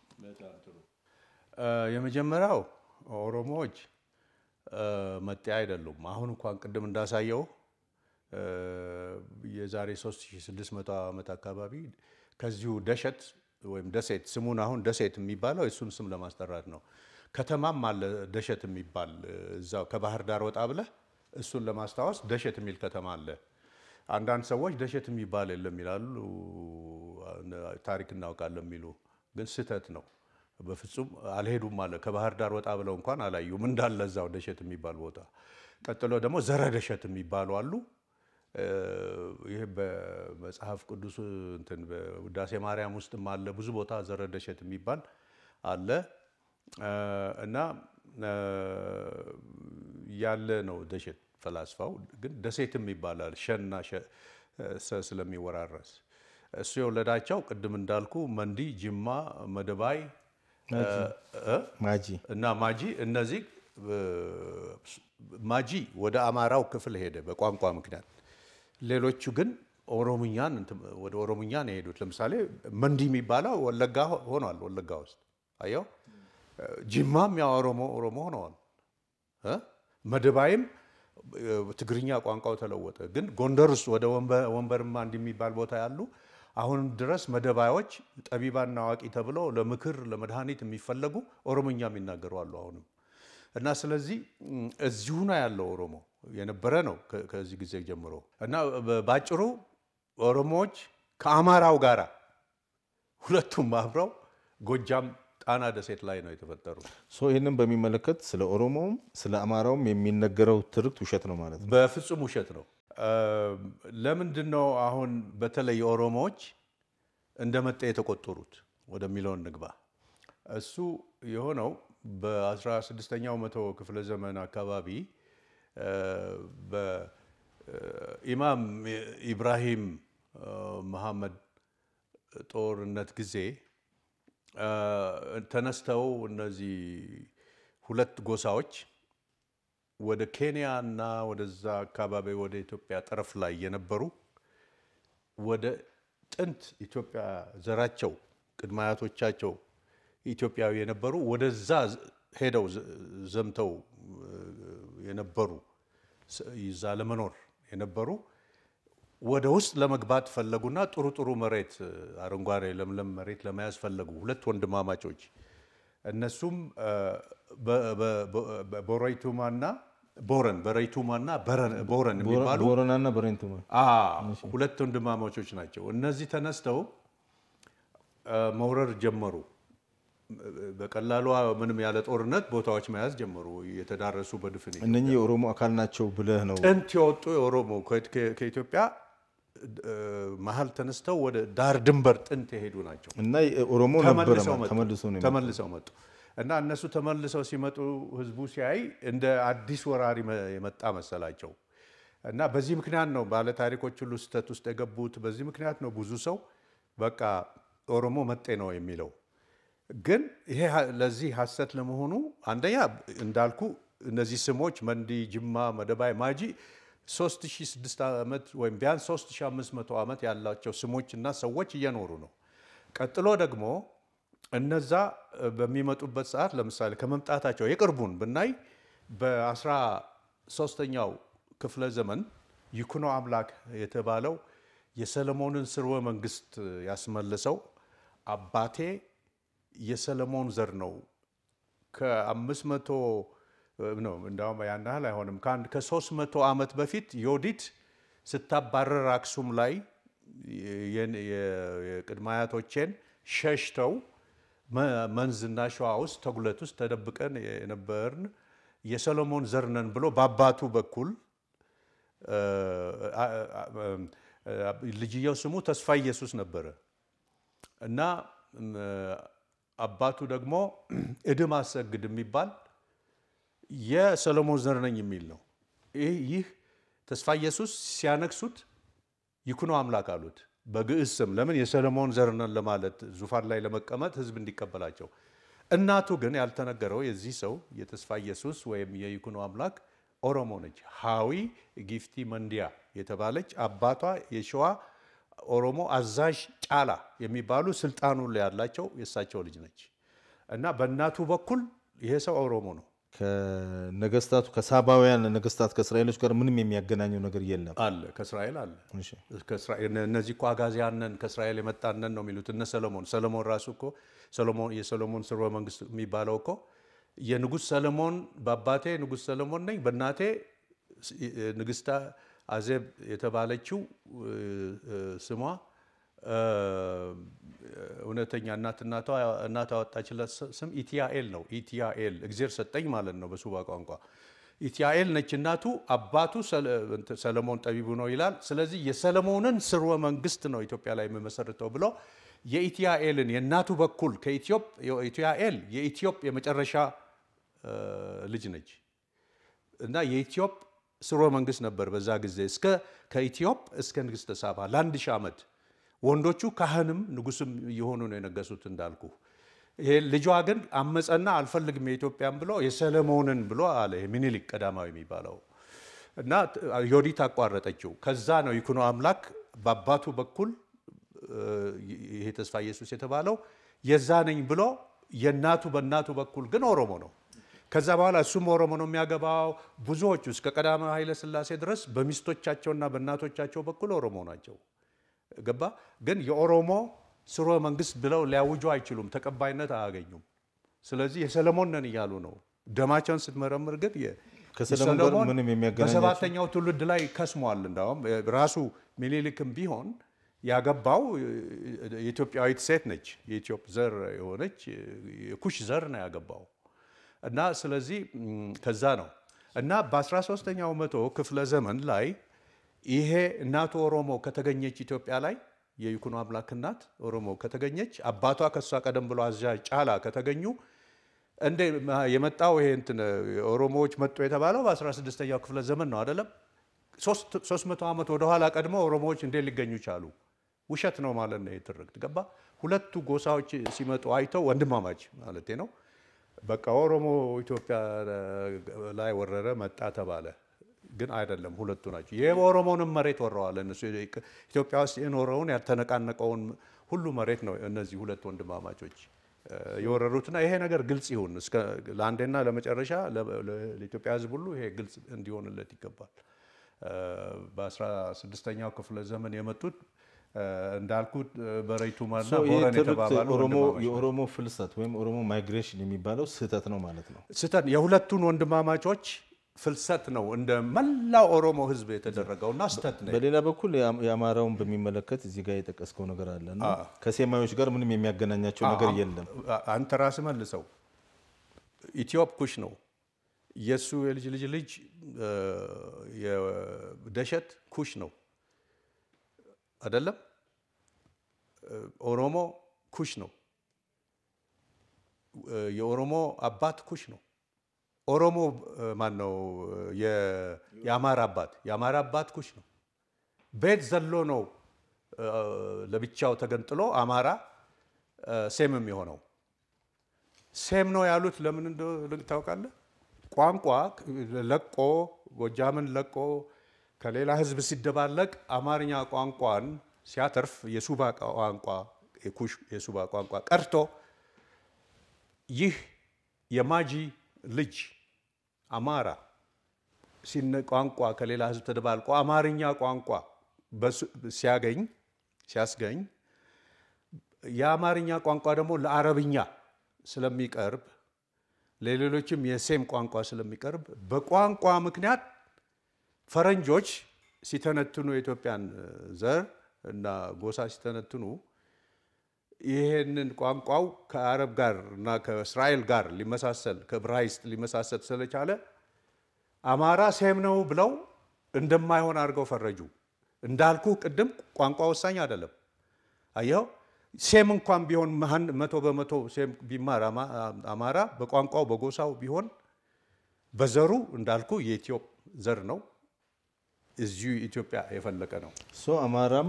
እ፣ የመጀመሪያው ኦሮሞዎች እ፣ መጤ አይደሉም። አሁን እንኳን ቅድም እንዳሳየው እ፣ የዛሬ 3600 ዓመት አካባቢ ከዚሁ ደሸት ወይም ደሴት ስሙን አሁን ደሴት የሚባለው የእሱን ስም ለማስጠራት ነው። ከተማም አለ ደሸት የሚባል እ፣ እዛው ከባህር ዳር ወጣ ብለህ እሱን ለማስታወስ ደሸት የሚል ከተማ አለ። አንዳንድ ሰዎች ደሸት የሚባል የለም ይላሉ፣ ታሪክ እናውቃለን የሚሉ ግን ስህተት ነው። በፍጹም አልሄዱም አለ። ከባህር ዳር ወጣ ብለው እንኳን አላዩም እንዳለ እዛው ደሸት የሚባል ቦታ። ቀጥሎ ደግሞ ዘረ ደሸት የሚባሉ አሉ። እ፣ ይህ በመጽሐፍ ቅዱስ እንትን በውዳሴ ማርያም ውስጥም አለ። ብዙ ቦታ ዘረ ደሸት የሚባል አለ እ፣ እና እ፣ ያለ ነው ደሸት ፈላስፋው ግን ደሴትም ይባላል ሸና ሸ- ሰ ስለሚወራረስ እሱ የወለዳቸው ቅድም እንዳልኩ መንዲ፣ ጅማ፣ መደባይ እ? ማጂ እና ማጂ እነዚህ እ፣ ማጂ ወደ አማራው ክፍል ሄደ በቋንቋ ምክንያት። ሌሎቹ ግን ኦሮምኛን እንትን ወደ ኦሮምኛ ነው የሄዱት። ለምሳሌ መንዲ የሚባለው ወለጋ ሆ- ሆኗል። ወለጋ ውስጥ አየው። ጅማም ያው ኦሮሞ ኦሮሞ ሆነዋል። እ? መደባይም እ፣ ትግርኛ ቋንቋው ተለወጠ። ግን ጎንደር ውስጥ ወደ ወንበ- ወንበርማ እንዲህ የሚባል ቦታ ያሉ አሁንም ድረስ መደባዮች ጠቢባና አዋቂ ተብለው ለምክር ለመድኃኒት የሚፈለጉ ኦሮሞኛ የሚናገሩ አሉ አሁንም እና ስለዚህ እም፣ እዚሁ ነው ያለው ኦሮሞ የነበረ ነው ከ- ከዚህ ጊዜ ጀምሮ እና በ- ባጭሩ ኦሮሞዎች ከአማራው ጋራ ሁለቱም አብረው ጎጃም ጣና ደሴት ላይ ነው የተፈጠሩት። ሶ ይህንን በሚመለከት ስለ ኦሮሞውም ስለ አማራውም የሚነገረው ትርክት ውሸት ነው ማለት ነው። በፍጹም ውሸት ነው። ለምንድን ነው አሁን በተለይ ኦሮሞዎች እንደ መጤ የተቆጠሩት ወደሚለውን ንግባ። እሱ የሆነው በ16ኛው መቶ ክፍለ ዘመን አካባቢ እ፣ በኢማም ኢብራሂም እ፣ መሐመድ ጦርነት ጊዜ እ፣ ተነስተው እነዚህ ሁለት ጎሳዎች ወደ ኬንያ እና ወደዛ አካባቢ ወደ ኢትዮጵያ ጠረፍ ላይ የነበሩ ወደ ጥንት ኢትዮጵያ ዘራቸው ቅድመ አያቶቻቸው ኢትዮጵያዊ የነበሩ ወደዛ ሄደው ዘምተው የነበሩ ይዛ ለመኖር የነበሩ ወደ ውስጥ ለመግባት ፈለጉና ጥሩ ጥሩ መሬት አረንጓዴ ለምለም መሬት ለመያዝ ፈለጉ። ሁለት ወንድማማቾች እነሱም ቦረይቱማና ቦረን በረይቱማና ቦረን የሚባሉ ቦረናና በሬንቱማ ሁለት ወንድማማቾች ናቸው። እነዚህ ተነስተው መውረር ጀመሩ። በቀላሉ ምንም ያለ ጦርነት ቦታዎች መያዝ ጀመሩ። የተዳረሱ በድፍን እነኚህ የኦሮሞ አካል ናቸው ብለህ ነው ጥንት የወጡ የኦሮሞ ከኢትዮጵያ መሀል ተነስተው ወደ ዳር ድንበር ጥንት የሄዱ ናቸው። እና ኦሮሞ ነበረ ተመልሰው መጡ። ተመልሶ ነው የመጣው። ተመልሰው መጡ እና እነሱ ተመልሰው ሲመጡ ህዝቡ ሲያይ እንደ አዲስ ወራሪ የመጣ መሰላቸው እና በዚህ ምክንያት ነው ባለ ታሪኮች ሁሉ ስህተት ውስጥ የገቡት። በዚህ ምክንያት ነው ብዙ ሰው በቃ ኦሮሞ መጤ ነው የሚለው። ግን ይሄ ለዚህ ሀሰት ለመሆኑ አንደኛ እንዳልኩ እነዚህ ስሞች መንዲ፣ ጅማ፣ መደባይ፣ ማጂ 3600 ዓመት ወይም ቢያንስ 3500 ዓመት ያላቸው ስሞች እና ሰዎች እየኖሩ ነው። ቀጥሎ ደግሞ እነዛ በሚመጡበት ሰዓት ለምሳሌ ከመምጣታቸው የቅርቡን ብናይ በ13ኛው ክፍለ ዘመን ይኩኖ አምላክ የተባለው የሰለሞንን ስርወ መንግስት ያስመለሰው አባቴ የሰለሞን ዘር ነው ከአምስት መቶ ነው እንዳውም ያን ያህል አይሆንም ከአንድ ከሶስት መቶ ዓመት በፊት ዮዲት ስታባረር አክሱም ላይ የቅድመ አያቶቼን ሸሽተው መንዝና ሸዋ ውስጥ ተጉለት ውስጥ ተደብቀን የነበርን የሰሎሞን ዘር ነን ብሎ በአባቱ በኩል ልጅየው ስሙ ተስፋ ኢየሱስ ነበረ እና አባቱ ደግሞ እድም አሰግድ የሚባል የሰሎሞን ዘር ነኝ የሚል ነው። ይህ ተስፋ ኢየሱስ ሲያነግሱት ይኩኖ አምላክ አሉት በግዕዝ ስም። ለምን የሰሎሞን ዘር ነን ለማለት ዙፋን ላይ ለመቀመጥ ህዝብ እንዲቀበላቸው። እናቱ ግን ያልተነገረው የዚህ ሰው የተስፋ ኢየሱስ ወይም የይኩኖ አምላክ ኦሮሞ ነች። ሀዊ ጊፍቲ መንዲያ የተባለች አባቷ የሸዋ ኦሮሞ አዛዥ ጫላ የሚባሉ ስልጣኑ ላይ ያላቸው የእሳቸው ልጅ ነች እና በእናቱ በኩል ይሄ ሰው ኦሮሞ ነው። ከነገስታቱ ከሳባውያን ነገስታት ከእስራኤሎች ጋር ምንም የሚያገናኘው ነገር የለም አለ ከእስራኤል አለ። እሺ። እነዚህ እኮ አጋዚያነን ከእስራኤል የመጣነን ነው የሚሉት እነ ሰለሞን። ሰለሞን ራሱ እኮ የሰሎሞን ስርወ መንግስት የሚባለው እኮ የንጉሥ ሰለሞን በአባቴ ንጉሥ ሰለሞን ነኝ በእናቴ ንግስታ አዜብ የተባለችው ስሟ እውነተኛ እናት እናት ያወጣችለት ስም ኢቲያኤል ነው። ኢቲያኤል እግዜር ሰጠኝ ማለት ነው በሱባ ቋንቋ። ኢቲያኤል ነች እናቱ። አባቱ ሰለሞን ጠቢቡ ነው ይላል። ስለዚህ የሰለሞንን ስርወ መንግስት ነው ኢትዮጵያ ላይ የምመሰርተው ብሎ የኢቲያኤልን የእናቱ በኩል ከኢቲያኤል የኢትዮጵ የመጨረሻ ልጅ ነች እና የኢትዮጵ ስርወ መንግስት ነበር በዛ ጊዜ እስከ ከኢትዮጵ እስከ ንግስተ ሳባ ለአንድ ሺህ ዓመት ወንዶቹ ካህንም ንጉስም እየሆኑ ነው የነገሱት እንዳልኩ። ይሄ ልጇ ግን አመፀና አልፈልግም የኢትዮጵያን ብሎ የሰለሞንን ብሎ አለ ሚኒሊክ ቀዳማዊ የሚባለው እና ዮዲት አቋረጠችው። ከዛ ነው ይኩኖ አምላክ በአባቱ በኩል ይሄ ተስፋ ኢየሱስ የተባለው የዛ ነኝ ብሎ የእናቱ በእናቱ በኩል ግን ኦሮሞ ነው። ከዛ በኋላ እሱም ኦሮሞ ነው የሚያገባው። ብዙዎቹ እስከ ቀዳማዊ ኃይለ ሥላሴ ድረስ በሚስቶቻቸውና በእናቶቻቸው በኩል ኦሮሞ ናቸው። ገባ ግን የኦሮሞ ስርወ መንግስት ብለው ሊያውጁ አይችሉም፣ ተቀባይነት አያገኙም። ስለዚህ የሰለሞን ነን እያሉ ነው። ደማቸውን ስትመረምር ግን ከሰለሞን ጋር ምንም የሚያገናኛቸው በሰባተኛው ትውልድ ላይ ከስሟል። እንዳውም ራሱ ሚኒሊክም ቢሆን ያገባው የኢትዮጵያዊት ሴት ነች። የኢትዮጵ ዘር የሆነች የኩሽ ዘር ነው ያገባው እና ስለዚህ ከዛ ነው እና በ13ኛው መቶ ክፍለ ዘመን ላይ ይሄ እናቱ ኦሮሞ ከተገኘች ኢትዮጵያ ላይ የይኩኖ አምላክ እናት ኦሮሞ ከተገኘች አባቷ ከሷ ቀደም ብሎ አዛዥ ጫላ ከተገኙ እንደ የመጣው ይሄ እንትን ኦሮሞዎች መጡ የተባለው በ16ኛው ክፍለ ዘመን ነው አይደለም። 300 ዓመት ወደኋላ ቀድሞ ኦሮሞዎች እንዴት ሊገኙ ቻሉ? ውሸት ነው ማለት ነው የትርክት ገባ። ሁለቱ ጎሳዎች ሲመጡ አይተው ወንድማማች ማለት ነው። በቃ ኦሮሞ ኢትዮጵያ ላይ ወረረ መጣ ተባለ። ግን አይደለም፣ ሁለቱ ናቸው። የኦሮሞንም መሬት ወረዋል እነሱ። ኢትዮጵያ ውስጥ የኖረውን ያልተነቃነቀውን ሁሉ መሬት ነው እነዚህ ሁለት ወንድማማቾች የወረሩትና ይሄ ነገር ግልጽ ይሁን እስከ ለአንዴና ለመጨረሻ ለኢትዮጵያ ሕዝብ ሁሉ ይሄ ግልጽ እንዲሆንለት ይገባል። በ16ኛው ክፍለ ዘመን የመጡት እንዳልኩት በረይቱማና ቦረን የተባባሉ የኦሮሞ ፍልሰት ወይም ኦሮሞ ማይግሬሽን የሚባለው ስህተት ነው ማለት ነው። ስህተት የሁለቱን ወንድማማቾች ፍልሰት ነው እንደ መላው ኦሮሞ ህዝብ የተደረገውና ስህተት ነው። በሌላ በኩል የአማራውን በሚመለከት እዚህ ጋር የጠቀስከው ነገር አለ እና ከሴማዮች ጋር ምንም የሚያገናኛቸው ነገር የለም። አንተ ራስህ መልሰው ኢትዮፕ ኩሽ ነው የእሱ የልጅ ልጅ ልጅ የደሸት ኩሽ ነው አይደለም። ኦሮሞ ኩሽ ነው። የኦሮሞ አባት ኩሽ ነው። ኦሮሞ ማን ነው? የአማራ አባት የአማራ አባት ኩሽ ነው። ቤት ዘሎ ነው ለብቻው ተገንጥሎ አማራ ሴምም የሆነው ሴም ነው ያሉት ለምን እንደሆነ ታውቃለህ? ቋንቋ ለቆ ጎጃምን ለቆ ከሌላ ህዝብ ሲደባለቅ አማርኛ ቋንቋን ሲያተርፍ የሱባ ቋንቋ የሱባ ቋንቋ ቀርቶ ይህ የማጂ ልጅ አማራ ቋንቋ ከሌላ ህዝብ ተደባልቆ አማርኛ ቋንቋ ሲያገኝ ሲያስገኝ የአማርኛ ቋንቋ ደግሞ ለአረብኛ ስለሚቀርብ ለሌሎችም የሴም ቋንቋ ስለሚቀርብ በቋንቋ ምክንያት ፈረንጆች ሲተነትኑ የኢትዮጵያን ዘር እና ጎሳ ሲተነትኑ ይሄንን ቋንቋው ከአረብ ጋር እና ከእስራኤል ጋር ሊመሳሰል ከዕብራይስጥ ሊመሳሰል ስለቻለ አማራ ሴም ነው ብለው እንደማይሆን አድርገው ፈረጁ። እንዳልኩ ቅድም ቋንቋ ወሳኝ አይደለም። አየኸው፣ ሴም እንኳን ቢሆን መቶ በመቶ ሴም ቢማር አማራ በቋንቋው በጎሳው ቢሆን በዘሩ እንዳልኩ የኢትዮጵ ዘር ነው። እዚሁ ኢትዮጵያ የፈለቀ ነው። ሶ አማራም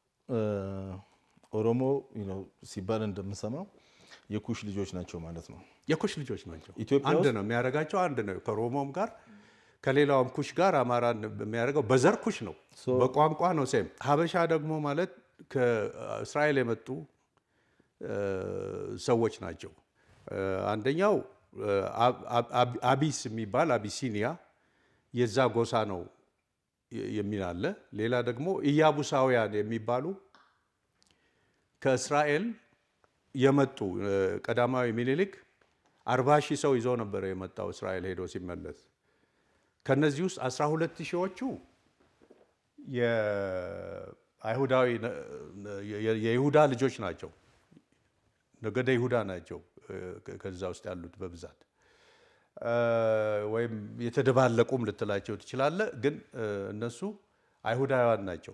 ኦሮሞ ሲባል እንደምንሰማው የኩሽ ልጆች ናቸው ማለት ነው። የኩሽ ልጆች ናቸው። ኢትዮጵያ አንድ ውስጥ ነው የሚያደርጋቸው አንድ ነው። ከኦሮሞም ጋር ከሌላውም ኩሽ ጋር አማራን የሚያደርገው በዘር ኩሽ ነው፣ ሶ- በቋንቋ ነው ሴም። ሀበሻ ደግሞ ማለት ከእስራኤል የመጡ እ፣ ሰዎች ናቸው። እ፣ አንደኛው እ፣ አብ- አብ- አቢስ የሚባል አቢሲኒያ የዛ ጎሳ ነው የ- የሚል አለ። ሌላ ደግሞ ኢያቡሳውያን የሚባሉ ከእስራኤል የመጡ እ፣ ቀዳማዊ ሚኒሊክ አርባ ሺህ ሰው ይዞ ነበረ የመጣው እስራኤል ሄዶ ሲመለስ ከነዚህ ውስጥ 12 ሺዎቹ የአይሁዳዊ የይሁዳ ልጆች ናቸው። ነገደ ይሁዳ ናቸው። ከዛ ውስጥ ያሉት በብዛት ወይም የተደባለቁም ልትላቸው ትችላለህ። ግን እነሱ አይሁዳውያን ናቸው።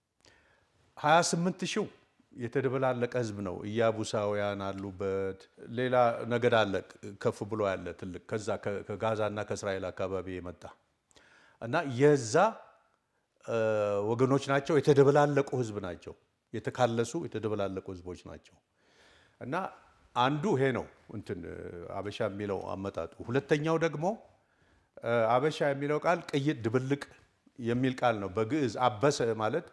28 ሺው የተደበላለቀ ህዝብ ነው። ኢያቡሳውያን አሉበት። ሌላ ነገድ አለ ከፍ ብሎ ያለ ትልቅ ከዛ ከጋዛ እና ከእስራኤል አካባቢ የመጣ እና የዛ ወገኖች ናቸው። የተደበላለቁ ህዝብ ናቸው። የተካለሱ የተደበላለቁ ህዝቦች ናቸው እና አንዱ ይሄ ነው እንትን አበሻ የሚለው አመጣጡ። ሁለተኛው ደግሞ አበሻ የሚለው ቃል ቅይጥ፣ ድብልቅ የሚል ቃል ነው። በግዕዝ አበሰ ማለት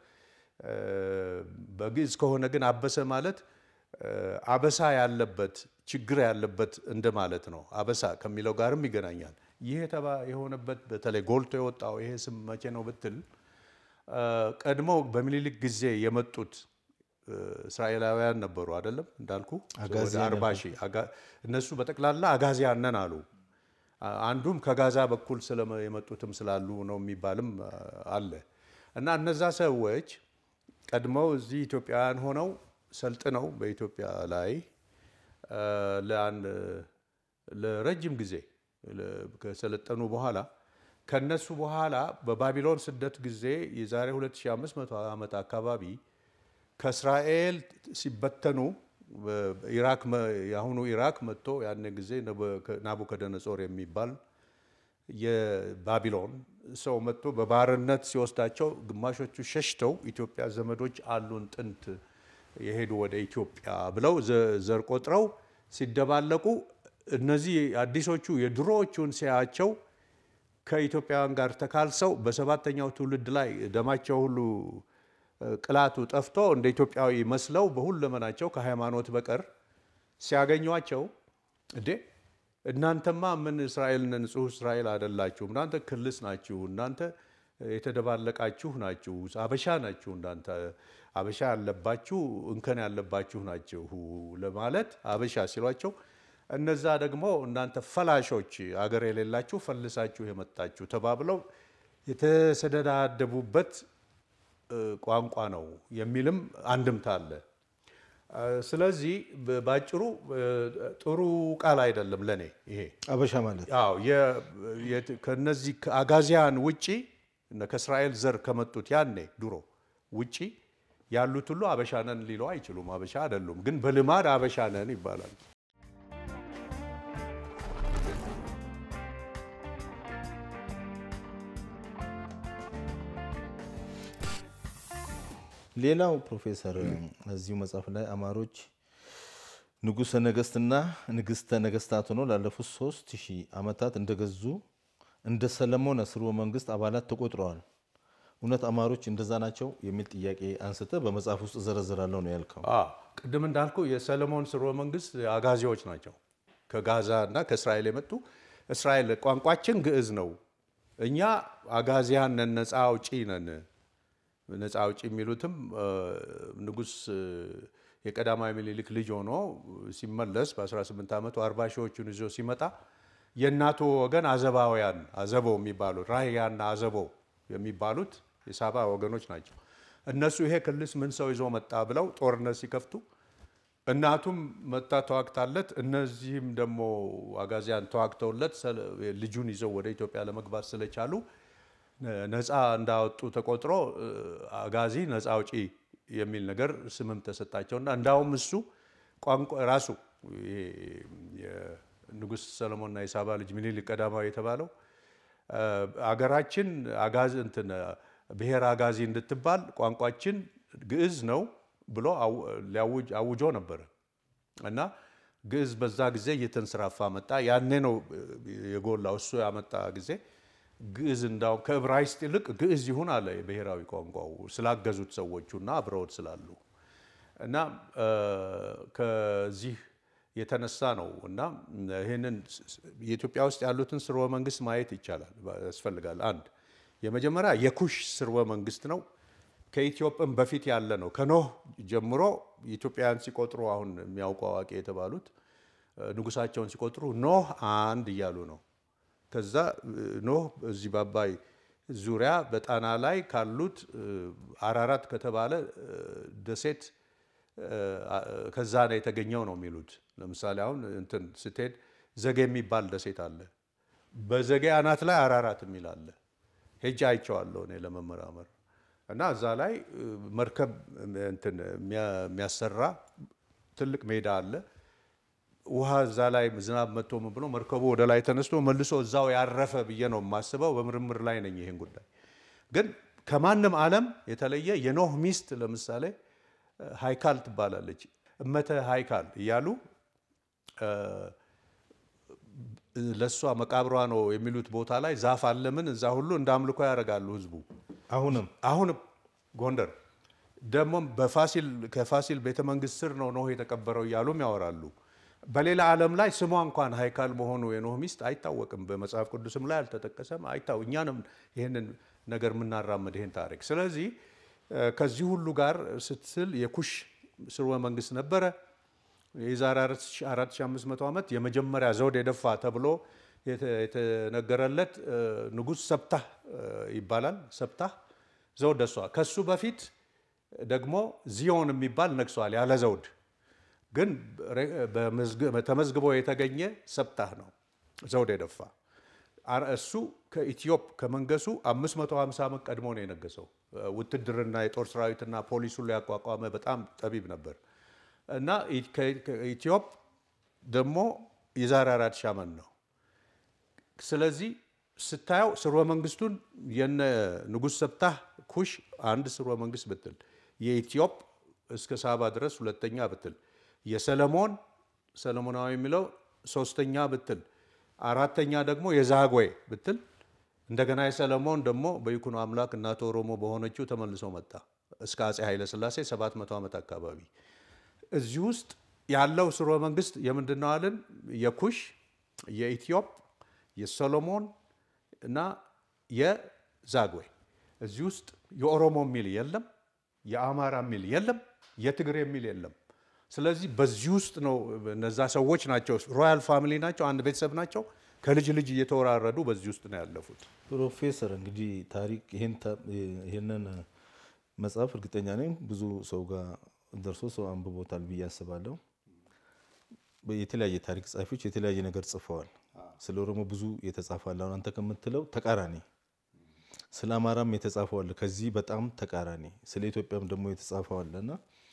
በግዕዝ ከሆነ ግን አበሰ ማለት አበሳ ያለበት ችግር ያለበት እንደማለት ነው። አበሳ ከሚለው ጋርም ይገናኛል። ይህ የተባ የሆነበት በተለይ ጎልቶ የወጣው ይሄ ስም መቼ ነው ብትል ቀድሞ በምኒልክ ጊዜ የመጡት እስራኤላውያን ነበሩ አይደለም እንዳልኩ ወደ አርባ ሺህ እነሱ በጠቅላላ አጋዚያን ነን አሉ። አንዱም ከጋዛ በኩል የመጡትም ስላሉ ነው የሚባልም አለ እና እነዛ ሰዎች ቀድመው እዚህ ኢትዮጵያውያን ሆነው ሰልጥነው በኢትዮጵያ ላይ ለረጅም ጊዜ ከሰለጠኑ በኋላ ከነሱ በኋላ በባቢሎን ስደት ጊዜ የዛሬ 2500 ዓመት አካባቢ ከእስራኤል ሲበተኑ ኢራክ የአሁኑ ኢራክ መጥቶ ያን ጊዜ ናቡከደነጾር የሚባል የባቢሎን ሰው መጥቶ በባርነት ሲወስዳቸው ግማሾቹ ሸሽተው ኢትዮጵያ ዘመዶች አሉን ጥንት የሄዱ ወደ ኢትዮጵያ ብለው ዘር ቆጥረው ሲደባለቁ እነዚህ አዲሶቹ የድሮዎቹን ሲያያቸው ከኢትዮጵያውያን ጋር ተካልሰው በሰባተኛው ትውልድ ላይ ደማቸው ሁሉ ቅላቱ ጠፍቶ እንደ ኢትዮጵያዊ መስለው በሁለመናቸው ከሃይማኖት በቀር ሲያገኟቸው እንዴ እናንተማ ምን እስራኤል ንጹህ እስራኤል አይደላችሁም፣ እናንተ ክልስ ናችሁ፣ እናንተ የተደባለቃችሁ ናችሁ፣ አበሻ ናችሁ፣ እናንተ አበሻ ያለባችሁ እንከን ያለባችሁ ናችሁ ለማለት አበሻ ሲሏቸው እነዛ ደግሞ እናንተ ፈላሾች አገር የሌላችሁ ፈልሳችሁ የመጣችሁ ተባብለው የተሰደዳደቡበት ቋንቋ ነው የሚልም አንድምታ አለ። ስለዚህ ባጭሩ ጥሩ ቃል አይደለም ለኔ ይሄ አበሻ ማለት አዎ ከነዚህ ከአጋዚያን ውጪ ከእስራኤል ዘር ከመጡት ያኔ ድሮ ውጪ ያሉት ሁሉ አበሻ ነን ሊለው አይችሉም። አበሻ አይደሉም፣ ግን በልማድ አበሻ ነን ይባላል። ሌላው ፕሮፌሰር እዚሁ መጽሐፍ ላይ አማሮች ንጉሠ ነገሥትና ንግሥተ ነገሥታት ሆነው ላለፉት ሶስት ሺህ ዓመታት እንደገዙ እንደ ሰለሞን ስርወ መንግስት አባላት ተቆጥረዋል። እውነት አማሮች እንደዛ ናቸው የሚል ጥያቄ አንስተ በመጽሐፍ ውስጥ ዘረዝራለሁ ነው ያልከው። ቅድም እንዳልኩ የሰለሞን ስርወ መንግስት አጋዚዎች ናቸው። ከጋዛ እና ከእስራኤል የመጡ እስራኤል ቋንቋችን ግዕዝ ነው። እኛ አጋዚያን ነን፣ ነፃ አውጪ ነን። ነፃ አውጪ የሚሉትም ንጉሥ የቀዳማዊ ምኒልክ ልጅ ሆኖ ሲመለስ በ18 ዓመቱ አርባ ሺዎቹን ይዞ ሲመጣ የእናቱ ወገን አዘባውያን አዘቦ የሚባሉት ራህያና አዘቦ የሚባሉት የሳባ ወገኖች ናቸው። እነሱ ይሄ ክልስ ምን ሰው ይዞ መጣ ብለው ጦርነት ሲከፍቱ እናቱም መጣ ተዋግታለት፣ እነዚህም ደግሞ አጋዚያን ተዋግተውለት ልጁን ይዘው ወደ ኢትዮጵያ ለመግባት ስለቻሉ ነፃ እንዳወጡ ተቆጥሮ አጋዚ ነፃ አውጪ የሚል ነገር ስምም ተሰጣቸውና እንዳውም እሱ ቋንቋ ራሱ ንጉሥ ሰለሞንና የሳባ ልጅ ምኒልክ ቀዳማዊ የተባለው አገራችን አጋዚ እንትን ብሔር አጋዚ እንድትባል ቋንቋችን ግዕዝ ነው ብሎ ሊያውጅ አውጆ ነበረ እና ግዕዝ በዛ ጊዜ እየተንሰራፋ መጣ። ያኔ ነው የጎላው እሱ ያመጣ ጊዜ ግዕዝ እንዳውም ከዕብራይስጥ ይልቅ ግዕዝ ይሁን አለ የብሔራዊ ቋንቋው ስላገዙት ሰዎቹ እና አብረውት ስላሉ እና ከዚህ የተነሳ ነው እና ይህንን የኢትዮጵያ ውስጥ ያሉትን ስርወ መንግስት ማየት ይቻላል ያስፈልጋል። አንድ የመጀመሪያ የኩሽ ስርወ መንግስት ነው። ከኢትዮጵያም በፊት ያለ ነው። ከኖህ ጀምሮ ኢትዮጵያውያን ሲቆጥሩ አሁን የሚያውቁ አዋቂ የተባሉት ንጉሳቸውን ሲቆጥሩ ኖህ አንድ እያሉ ነው። ከዛ ኖህ እዚህ በአባይ ዙሪያ በጣና ላይ ካሉት አራራት ከተባለ ደሴት ከዛ ነው የተገኘው ነው የሚሉት። ለምሳሌ አሁን እንትን ስትሄድ ዘጌ የሚባል ደሴት አለ። በዘጌ አናት ላይ አራራት የሚል አለ። ሄጄ አይቼዋለሁ እኔ ለመመራመር እና እዛ ላይ መርከብ እንትን የሚያሰራ ትልቅ ሜዳ አለ። ውሃ እዛ ላይ ዝናብ መጥቶ ምን ብሎ መርከቡ ወደ ላይ ተነስቶ መልሶ እዛው ያረፈ ብዬ ነው የማስበው። በምርምር ላይ ነኝ ይህን ጉዳይ ግን ከማንም ዓለም የተለየ የኖህ ሚስት ለምሳሌ ሃይካል ትባላለች። እመተ ሃይካል እያሉ ለእሷ መቃብሯ ነው የሚሉት ቦታ ላይ ዛፍ አለምን እዛ ሁሉ እንደ አምልኮ ያደርጋሉ ህዝቡ። አሁንም አሁንም ጎንደር ደግሞም በፋሲል ከፋሲል ቤተ መንግስት ስር ነው ኖህ የተቀበረው እያሉም ያወራሉ። በሌላ ዓለም ላይ ስሟ እንኳን ሃይካል መሆኑ የኖህ ሚስት አይታወቅም። በመጽሐፍ ቅዱስም ላይ አልተጠቀሰም። አይታው እኛንም ይህንን ነገር የምናራምድ ይህን ታሪክ ስለዚህ ከዚህ ሁሉ ጋር ስትስል የኩሽ ስርወ መንግስት ነበረ። የዛሬ 4500 ዓመት የመጀመሪያ ዘውድ የደፋ ተብሎ የተነገረለት ንጉሥ ሰብታህ ይባላል። ሰብታህ ዘውድ ደሷል። ከሱ በፊት ደግሞ ዚዮን የሚባል ነግሷል ያለ ዘውድ ግን ተመዝግቦ የተገኘ ሰብታህ ነው ዘውድ የደፋ እሱ ከኢትዮጵ ከመንገሱ 550 ዓመት ቀድሞ ነው የነገሰው። ውትድርና የጦር ሰራዊትና ፖሊሱን ሊያቋቋመ በጣም ጠቢብ ነበር እና ኢትዮጵ ደግሞ የዛሬ አራት ሺህ ዓመት ነው። ስለዚህ ስታየው ስርወ መንግስቱን የነ ንጉሥ ሰብታህ ኩሽ አንድ ስርወ መንግስት ብትል፣ የኢትዮጵ እስከ ሳባ ድረስ ሁለተኛ ብትል፣ የሰለሞን ሰለሞናዊ የሚለው ሶስተኛ ብትል አራተኛ ደግሞ የዛግዌ ብትል እንደገና የሰለሞን ደግሞ በይኩኖ አምላክ እናተ ኦሮሞ በሆነችው ተመልሶ መጣ እስከ አፄ ኃይለ ሥላሴ 700 ዓመት አካባቢ። እዚህ ውስጥ ያለው ስርወ መንግስት የምንድን ነው አልን? የኩሽ፣ የኢትዮጵ፣ የሶሎሞን እና የዛግዌ። እዚህ ውስጥ የኦሮሞ የሚል የለም፣ የአማራ የሚል የለም፣ የትግሬ የሚል የለም። ስለዚህ በዚህ ውስጥ ነው እነዛ ሰዎች ናቸው፣ ሮያል ፋሚሊ ናቸው፣ አንድ ቤተሰብ ናቸው። ከልጅ ልጅ እየተወራረዱ በዚህ ውስጥ ነው ያለፉት። ፕሮፌሰር እንግዲህ ታሪክ ይህንን መጽሐፍ እርግጠኛ ነኝ ብዙ ሰው ጋር ደርሶ ሰው አንብቦታል ብዬ አስባለሁ። የተለያየ ታሪክ ጸሐፊዎች የተለያየ ነገር ጽፈዋል። ስለ ኦሮሞ ብዙ የተጻፋል። አሁን አንተ ከምትለው ተቃራኒ፣ ስለ አማራም የተጻፈዋል ከዚህ በጣም ተቃራኒ፣ ስለ ኢትዮጵያም ደግሞ የተጻፈዋል እና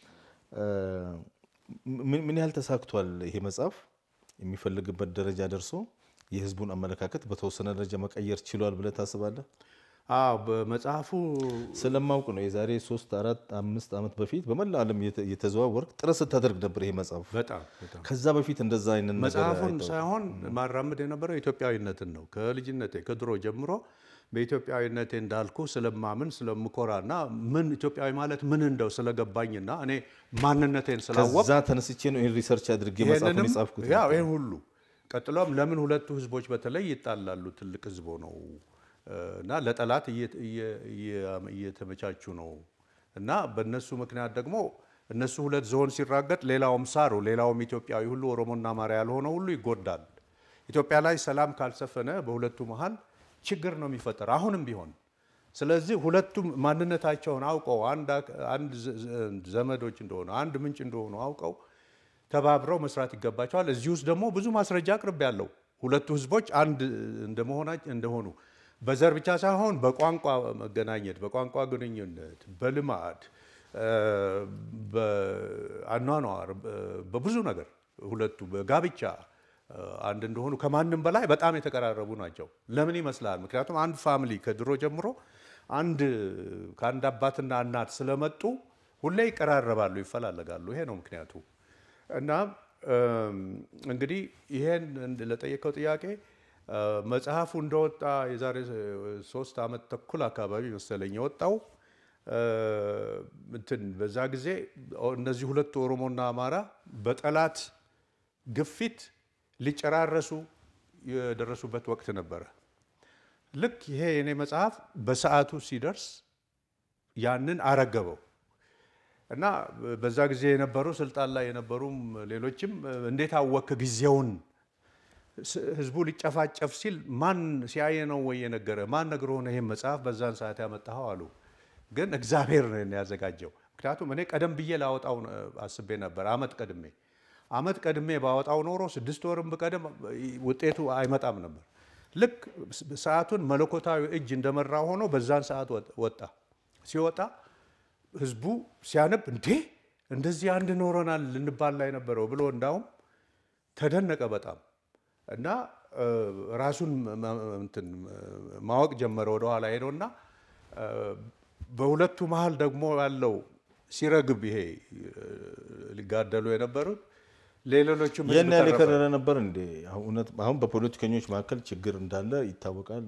ምን ያህል ተሳክቷል ይሄ መጽሐፍ የሚፈልግበት ደረጃ ደርሶ የህዝቡን አመለካከት በተወሰነ ደረጃ መቀየር ችሏል ብለህ ታስባለህ? አዎ በመጽሐፉ ስለማውቅ ነው። የዛሬ ሶስት አራት አምስት ዓመት በፊት በመላ ዓለም የተዘዋወርክ ጥረት ስታደርግ ነበር ይሄ መጽሐፍ። በጣም በጣም ከዛ በፊት እንደዛ አይነት ነገር መጽሐፉን አይተው- ሳይሆን ማራመድ የነበረው ኢትዮጵያዊነትን ነው። ከልጅነቴ ከድሮ ጀምሮ በኢትዮጵያዊነቴ እንዳልኩ ስለማምን ስለምኮራና ምን ኢትዮጵያዊ ማለት ምን እንደው ስለገባኝና እኔ ማንነቴን ስላወቅ ከዛ ተነስቼ ነው ይህን ሪሰርች አድርጌ መጽሐፉን ይሄንንም የጻፍኩት። ያው ይህን ሁሉ ቀጥሎም ለምን ሁለቱ ህዝቦች በተለይ ይጣላሉ? ትልቅ ህዝቦ ነው እና ለጠላት እየ- እየ- እየ- እየተመቻቹ ነው እና በእነሱ ምክንያት ደግሞ እነሱ ሁለት ዝሆን ሲራገጥ ሌላውም ሳሩ ሌላውም ኢትዮጵያዊ ሁሉ ኦሮሞና አማራ ያልሆነ ሁሉ ይጎዳል። ኢትዮጵያ ላይ ሰላም ካልሰፈነ በሁለቱ መሀል ችግር ነው የሚፈጠር አሁንም ቢሆን። ስለዚህ ሁለቱም ማንነታቸውን አውቀው አንድ አክ- አንድ ዘ- ዘ- ዘመዶች እንደሆኑ አንድ ምንጭ እንደሆኑ አውቀው ተባብረው መስራት ይገባቸዋል። እዚህ ውስጥ ደግሞ ብዙ ማስረጃ አቅርብ ያለው ሁለቱ ህዝቦች አንድ እንደመሆናቸው እንደሆኑ በዘር ብቻ ሳይሆን በቋንቋ መገናኘት፣ በቋንቋ ግንኙነት፣ በልማድ እ፣ በአኗኗር እ፣ በብዙ ነገር ሁለቱ በጋብቻ እ፣ አንድ እንደሆኑ ከማንም በላይ በጣም የተቀራረቡ ናቸው። ለምን ይመስላል? ምክንያቱም አንድ ፋሚሊ ከድሮ ጀምሮ አንድ ከአንድ አባትና እናት ስለመጡ ሁሌ ይቀራረባሉ፣ ይፈላለጋሉ። ይሄ ነው ምክንያቱ። እና እም፣ እንግዲህ ይሄን እንድ- ለጠየቀው ጥያቄ እ፣ መጽሐፉ እንደወጣ የዛሬ ሶስት ዓመት ተኩል አካባቢ መሰለኝ የወጣው እ፣ እንትን በዛ ጊዜ ኦ- እነዚህ ሁለቱ ኦሮሞና አማራ በጠላት ግፊት ሊጨራረሱ የደረሱበት ወቅት ነበረ። ልክ ይሄ የኔ መጽሐፍ በሰዓቱ ሲደርስ ያንን አረገበው እና በዛ ጊዜ የነበሩ ስልጣን ላይ የነበሩም ሌሎችም እንዴት አወክ ጊዜውን ስ- ህዝቡ ሊጨፋጨፍ ሲል ማን ሲያየ ነው ወይ የነገረ ማን ነግሮ ሆነ ይህን መጽሐፍ በዛን ሰዓት ያመጣኸው አሉ። ግን እግዚአብሔር ነው ያዘጋጀው። ምክንያቱም እኔ ቀደም ብዬ ላወጣው ነ- አስቤ ነበር፣ አመት ቀድሜ አመት ቀድሜ ባወጣው ኖሮ ስድስት ወርም ብቀድም ውጤቱ አይመጣም ነበር። ልክ ስ- ሰዓቱን መለኮታዊ እጅ እንደመራ ሆኖ በዛን ሰዓት ወጥ- ወጣ። ሲወጣ ህዝቡ ሲያነብ እንዴ እንደዚህ አንድ ኖረናል ልንባል ላይ ነበረው ብሎ እንዳውም ተደነቀ በጣም እና እ፣ ራሱን መ- መ- እንትን ማወቅ ጀመረ ወደኋላ ሄዶና እ፣ በሁለቱ መሀል ደግሞ ያለው ሲረግብ ይሄ እ፣ ሊጋደሉ የነበሩት ለሌሎችም ህዝብ ያን ያህል ተረፈ። የከረረ ነበር እንዴ? አሁን እውነት- አሁን በፖለቲከኞች መካከል ችግር እንዳለ ይታወቃል።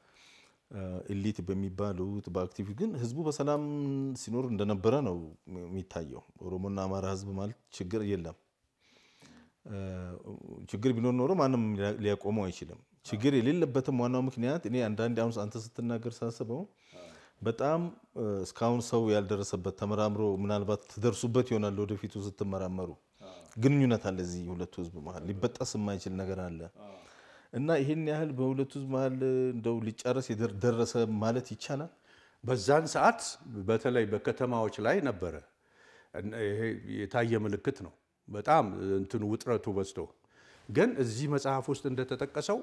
በኢሊት በሚባሉት በአክቲቪስት ግን ህዝቡ በሰላም ሲኖር እንደነበረ ነው የሚታየው። ኦሮሞና አማራ ህዝብ ማለት ችግር የለም። እ፣ ችግር ቢኖር ኖሮ ማንም ሊያ- ሊያቆመው አይችልም። ችግር የሌለበትም ዋናው ምክንያት እኔ አንዳንዴ አሁን አንተ ስትናገር ሳስበው በጣም እ፣ እስካሁን ሰው ያልደረሰበት ተመራምሮ ምናልባት ትደርሱበት ይሆናል ወደፊቱ ስትመራመሩ ግንኙነት አለ እዚህ ሁለቱ ህዝብ መሀል ሊበጠስ የማይችል ነገር አለ እና ይህን ያህል በሁለቱ ህዝብ መሀል እንደው ሊጨረስ የደር- ደረሰ ማለት ይቻላል። በዛን ሰዓት በተለይ በከተማዎች ላይ ነበረ እና ይሄ የታየ ምልክት ነው። በጣም እንትኑ ውጥረቱ በዝቶ ግን እዚህ መጽሐፍ ውስጥ እንደተጠቀሰው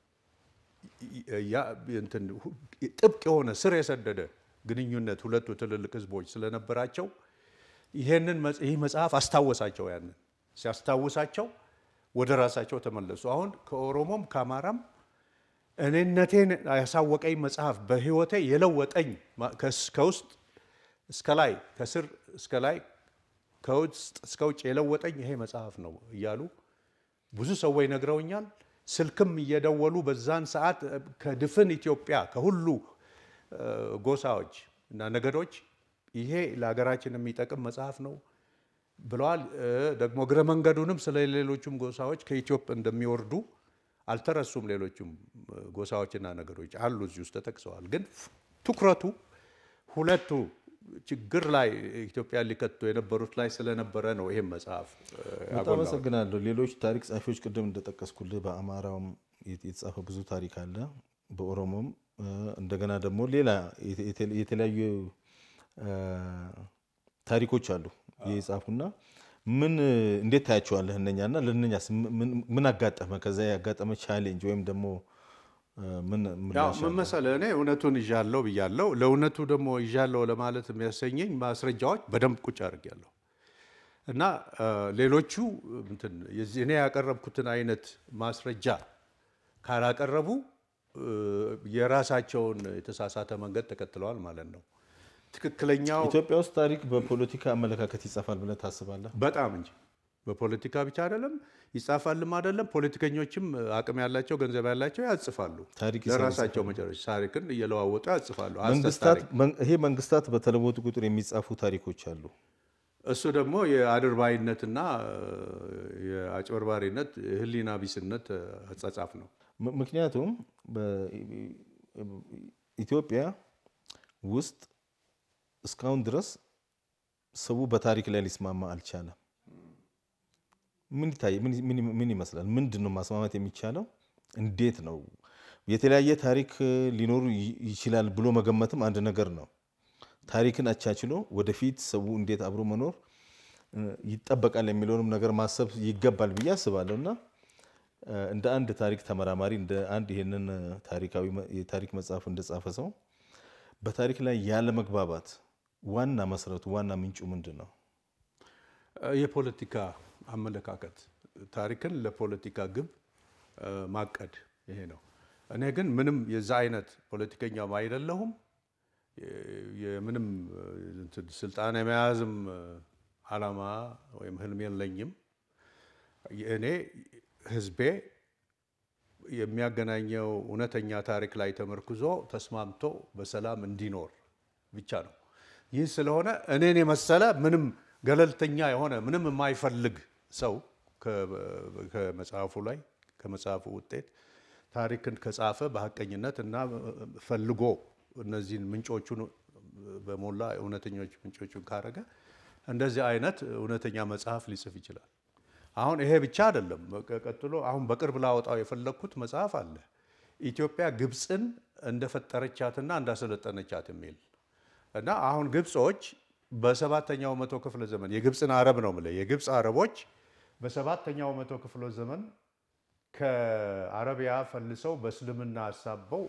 ያ እንትን ሁ- ጥብቅ የሆነ ስር የሰደደ ግንኙነት ሁለቱ ትልልቅ ህዝቦች ስለነበራቸው ይሄንን መጽ- ይህ መጽሐፍ አስታወሳቸው። ያንን ሲያስታውሳቸው ወደ ራሳቸው ተመለሱ። አሁን ከኦሮሞም ከአማራም እኔነቴን ያሳወቀኝ መጽሐፍ በህይወቴ የለወጠኝ ማ- ከስ- ከውስጥ እስከ ላይ ከስር እስከ ላይ ከውስጥ እስከ ውጭ የለወጠኝ ይሄ መጽሐፍ ነው እያሉ ብዙ ሰዎች ነግረውኛል። ስልክም እየደወሉ በዛን ሰዓት እ፣ ከድፍን ኢትዮጵያ ከሁሉ እ፣ ጎሳዎች እና ነገዶች ይሄ ለሀገራችን የሚጠቅም መጽሐፍ ነው፣ ብለዋል። ደግሞ እግረ መንገዱንም ስለ ሌሎቹም ጎሳዎች ከኢትዮጵያ እንደሚወርዱ አልተረሱም። ሌሎቹም ጎሳዎችና ነገሮች አሉ እዚህ ውስጥ ተጠቅሰዋል። ግን ትኩረቱ ሁለቱ ችግር ላይ ኢትዮጵያ ሊከቱ የነበሩት ላይ ስለነበረ ነው ይህም መጽሐፍ በጣም አመሰግናለሁ። ሌሎች ታሪክ ጸሐፊዎች ቅድም እንደጠቀስኩልህ በአማራውም የተጻፈ ብዙ ታሪክ አለ፣ በኦሮሞም እንደገና ደግሞ ሌላ የተለያዩ ታሪኮች አሉ የጻፉና ምን እንዴት ታያቸዋለህ? እነኛና ለእነኛስ ምን አጋጠመ? ከዛ ያጋጠመ ቻሌንጅ ወይም ደግሞ ምን ምን መሰለህ፣ እኔ እውነቱን ይዣለሁ ብያለሁ። ለእውነቱ ደግሞ ይዣለሁ ለማለት የሚያሰኘኝ ማስረጃዎች በደንብ ቁጭ አድርጌያለሁ እና ሌሎቹ እንትን እኔ ያቀረብኩትን አይነት ማስረጃ ካላቀረቡ የራሳቸውን የተሳሳተ መንገድ ተከትለዋል ማለት ነው። ትክክለኛው ኢትዮጵያ ውስጥ ታሪክ በፖለቲካ አመለካከት ይጻፋል ብለህ ታስባለህ? በጣም እንጂ በፖለቲካ ብቻ አይደለም ይጻፋልም አይደለም። ፖለቲከኞችም አቅም ያላቸው ገንዘብ ያላቸው ያጽፋሉ። ታሪክ ለራሳቸው መጨረሻ ታሪክን እየለዋወጡ ያጽፋሉ። መንግስታት ይሄ መንግስታት በተለወጡ ቁጥር የሚጻፉ ታሪኮች አሉ። እሱ ደግሞ የአድርባይነትና የአጭበርባሪነት የህሊና ቢስነት አጻጻፍ ነው። ምክንያቱም ኢትዮጵያ ውስጥ እስካሁን ድረስ ሰው በታሪክ ላይ ሊስማማ አልቻለም። ምን ይታይ ምን ይመስላል? ምንድን ነው ማስማማት የሚቻለው? እንዴት ነው? የተለያየ ታሪክ ሊኖሩ ይችላል ብሎ መገመትም አንድ ነገር ነው። ታሪክን አቻችሎ ወደፊት ሰው እንዴት አብሮ መኖር ይጠበቃል የሚለውንም ነገር ማሰብ ይገባል ብዬ አስባለሁ እና እንደ አንድ ታሪክ ተመራማሪ እንደ አንድ ይህንን ታሪካዊ የታሪክ መጽሐፍ እንደጻፈ ሰው በታሪክ ላይ ያለ መግባባት ዋና መሰረቱ ዋና ምንጩ ምንድን ነው? የፖለቲካ አመለካከት፣ ታሪክን ለፖለቲካ ግብ ማቀድ ይሄ ነው። እኔ ግን ምንም የዛ አይነት ፖለቲከኛም አይደለሁም። የምንም ስልጣን የመያዝም አላማ ወይም ህልም የለኝም። እኔ ህዝቤ የሚያገናኘው እውነተኛ ታሪክ ላይ ተመርኩዞ ተስማምቶ በሰላም እንዲኖር ብቻ ነው። ይህ ስለሆነ እኔን የመሰለ ምንም ገለልተኛ የሆነ ምንም የማይፈልግ ሰው ከመጽሐፉ ላይ ከመጽሐፉ ውጤት ታሪክን ከጻፈ በሀቀኝነት እና ፈልጎ እነዚህን ምንጮቹን በሞላ እውነተኞች ምንጮቹን ካረገ እንደዚህ አይነት እውነተኛ መጽሐፍ ሊጽፍ ይችላል። አሁን ይሄ ብቻ አይደለም። ቀጥሎ አሁን በቅርብ ላወጣው የፈለግኩት መጽሐፍ አለ ኢትዮጵያ ግብፅን እንደፈጠረቻትና እንዳሰለጠነቻት የሚል እና አሁን ግብጾች በሰባተኛው መቶ ክፍለ ዘመን የግብፅን አረብ ነው የምልህ የግብፅ አረቦች በሰባተኛው መቶ ክፍለ ዘመን ከአረቢያ ፈልሰው በእስልምና አሳበው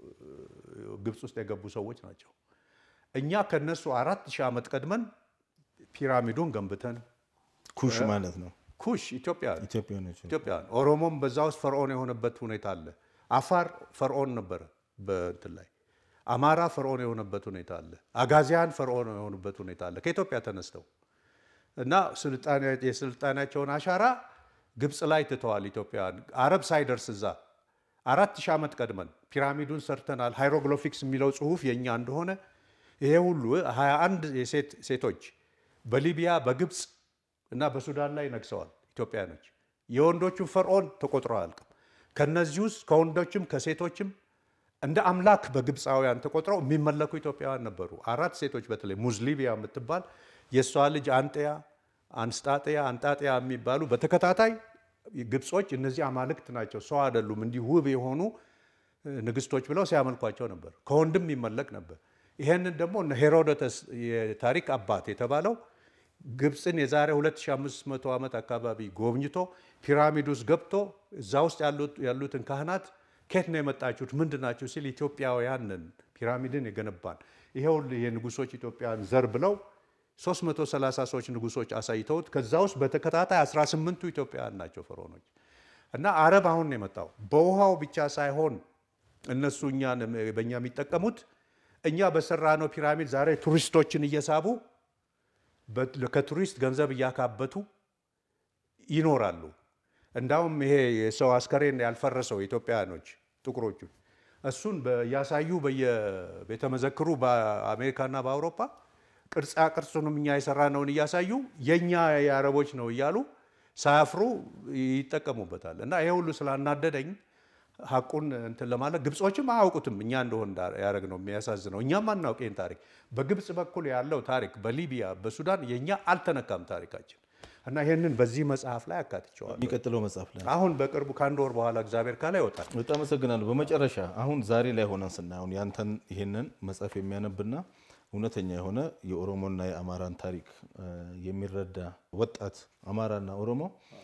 ግብፅ ውስጥ የገቡ ሰዎች ናቸው። እኛ ከነሱ አራት ሺህ ዓመት ቀድመን ፒራሚዱን ገንብተን ኩሽ ማለት ነው። ኩሽ ኢትዮጵያ ኢትዮጵያኖች ኢትዮጵያ ኦሮሞም በዛ ውስጥ ፈርዖን የሆነበት ሁኔታ አለ። አፋር ፈርዖን ነበረ በእንትን ላይ አማራ ፈርዖን የሆነበት ሁኔታ አለ። አጋዚያን ፈርዖን የሆኑበት ሁኔታ አለ ከኢትዮጵያ ተነስተው እና የስልጣኔያቸውን አሻራ ግብፅ ላይ ትተዋል። ኢትዮጵያውያን አረብ ሳይደርስ እዛ አራት ሺህ ዓመት ቀድመን ፒራሚዱን ሰርተናል። ሃይሮግሎፊክስ የሚለው ጽሁፍ የእኛ እንደሆነ ይሄ ሁሉ 21 የሴት ሴቶች በሊቢያ በግብፅ እና በሱዳን ላይ ነግሰዋል ኢትዮጵያኖች። የወንዶቹን ፈርዖን ተቆጥሮ አያልቅም። ከነዚህ ውስጥ ከወንዶችም ከሴቶችም እንደ አምላክ በግብፃውያን ተቆጥረው የሚመለኩ ኢትዮጵያውያን ነበሩ። አራት ሴቶች በተለይ ሙዝሊቢያ የምትባል የእሷ ልጅ አንጥያ፣ አንስጣጥያ፣ አንጣጥያ የሚባሉ በተከታታይ ግብጾች እነዚህ አማልክት ናቸው፣ ሰው አይደሉም፣ እንዲህ ውብ የሆኑ ንግስቶች ብለው ሲያመልኳቸው ነበር። ከወንድም ይመለክ ነበር። ይሄንን ደግሞ ሄሮዶተስ የታሪክ አባት የተባለው ግብፅን የዛሬ 2500 ዓመት አካባቢ ጎብኝቶ ፒራሚድ ውስጥ ገብቶ እዛ ውስጥ ያሉትን ካህናት ከየት ነው የመጣችሁት ምንድን ናችሁ ሲል ኢትዮጵያውያንን ፒራሚድን የገነባን ይሄው የንጉሶች ኢትዮጵያን ዘር ብለው 330 ሰዎች ንጉሶች አሳይተውት ከዛ ውስጥ በተከታታይ 18ቱ ኢትዮጵያውያን ናቸው ፈርዖኖች። እና አረብ አሁን ነው የመጣው በውሃው ብቻ ሳይሆን እነሱ እኛን በእኛ የሚጠቀሙት እኛ በሰራነው ፒራሚድ ዛሬ ቱሪስቶችን እየሳቡ ከቱሪስት ገንዘብ እያካበቱ ይኖራሉ። እንዳውም ይሄ የሰው አስከሬን ያልፈረሰው ኢትዮጵያውያኖች ጥቁሮቹ እሱን እያሳዩ በየቤተ መዘክሩ በአሜሪካና በአውሮፓ ቅርጻ ቅርጹንም እኛ የሰራነውን እያሳዩ የእኛ የአረቦች ነው እያሉ ሳያፍሩ ይጠቀሙበታል። እና ይሄ ሁሉ ስላናደደኝ ሀቁን እንትን ለማለት ግብጾችም አያውቁትም እኛ እንደሆን ያደረግ ነው የሚያሳዝነው። እኛም አናውቅ ይህን ታሪክ። በግብፅ በኩል ያለው ታሪክ በሊቢያ በሱዳን የእኛ አልተነካም ታሪካችን እና ይህንን በዚህ መጽሐፍ ላይ አካትቸዋል። የሚቀጥለው መጽሐፍ ላይ አሁን በቅርቡ ከአንድ ወር በኋላ እግዚአብሔር ካለ ይወጣል። በጣም አመሰግናለሁ። በመጨረሻ አሁን ዛሬ ላይ ሆነን ስናየውን ያንተን ይህንን መጽሐፍ የሚያነብና እውነተኛ የሆነ የኦሮሞና የአማራን ታሪክ የሚረዳ ወጣት አማራና ኦሮሞ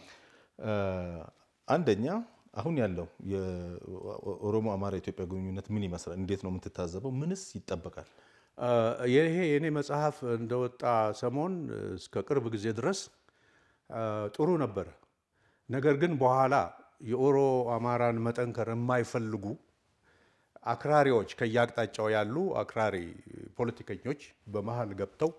አንደኛ አሁን ያለው የኦሮሞ አማራ ኢትዮጵያ ግንኙነት ምን ይመስላል? እንዴት ነው የምትታዘበው? ምንስ ይጠበቃል? ይሄ የኔ መጽሐፍ እንደወጣ ሰሞን እስከ ቅርብ ጊዜ ድረስ ጥሩ ነበረ። ነገር ግን በኋላ የኦሮ አማራን መጠንከር የማይፈልጉ አክራሪዎች ከየአቅጣጫው ያሉ አክራሪ ፖለቲከኞች በመሀል ገብተው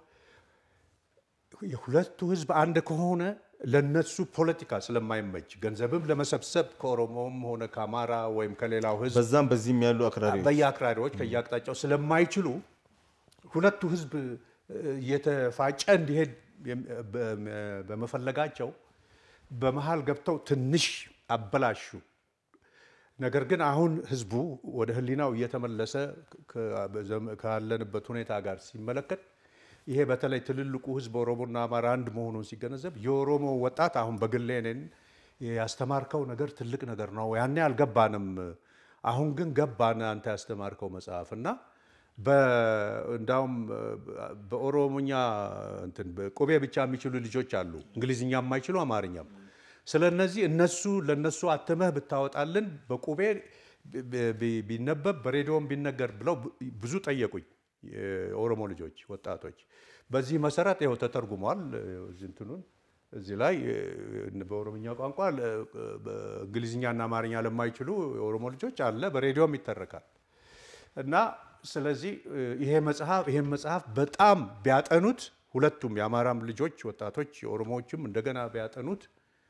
የሁለቱ ሕዝብ አንድ ከሆነ ለነሱ ፖለቲካ ስለማይመች ገንዘብም ለመሰብሰብ ከኦሮሞም ሆነ ከአማራ ወይም ከሌላው ሕዝብ በዛም በዚህም ያሉ አክራሪዎች በየአክራሪዎች ከየአቅጣጫው ስለማይችሉ ሁለቱ ሕዝብ እየተፋጨ እንዲሄድ በመፈለጋቸው በመሀል ገብተው ትንሽ አበላሹ። ነገር ግን አሁን ህዝቡ ወደ ህሊናው እየተመለሰ ካለንበት ሁኔታ ጋር ሲመለከት ይሄ በተለይ ትልልቁ ህዝብ ኦሮሞና አማራ አንድ መሆኑን ሲገነዘብ የኦሮሞ ወጣት አሁን በግሌ እኔን ያስተማርከው ነገር ትልቅ ነገር ነው፣ ያኔ አልገባንም፣ አሁን ግን ገባን አንተ ያስተማርከው መጽሐፍ እና እንዳውም በኦሮሞኛ እንትን ቁቤ ብቻ የሚችሉ ልጆች አሉ፣ እንግሊዝኛ የማይችሉ አማርኛም። ስለ እነዚህ እነሱ ለነሱ አትመህ ብታወጣልን በቁቤ ቢነበብ በሬዲዮም ቢነገር ብለው ብዙ ጠየቁኝ የኦሮሞ ልጆች ወጣቶች። በዚህ መሰረት ይኸው ተተርጉሟል። እንትኑን እዚህ ላይ በኦሮምኛ ቋንቋ እንግሊዝኛና አማርኛ ለማይችሉ የኦሮሞ ልጆች አለ፣ በሬዲዮም ይተረካል እና ስለዚህ ይሄ መጽሐፍ ይሄን መጽሐፍ በጣም ቢያጠኑት ሁለቱም የአማራም ልጆች ወጣቶች የኦሮሞዎችም እንደገና ቢያጠኑት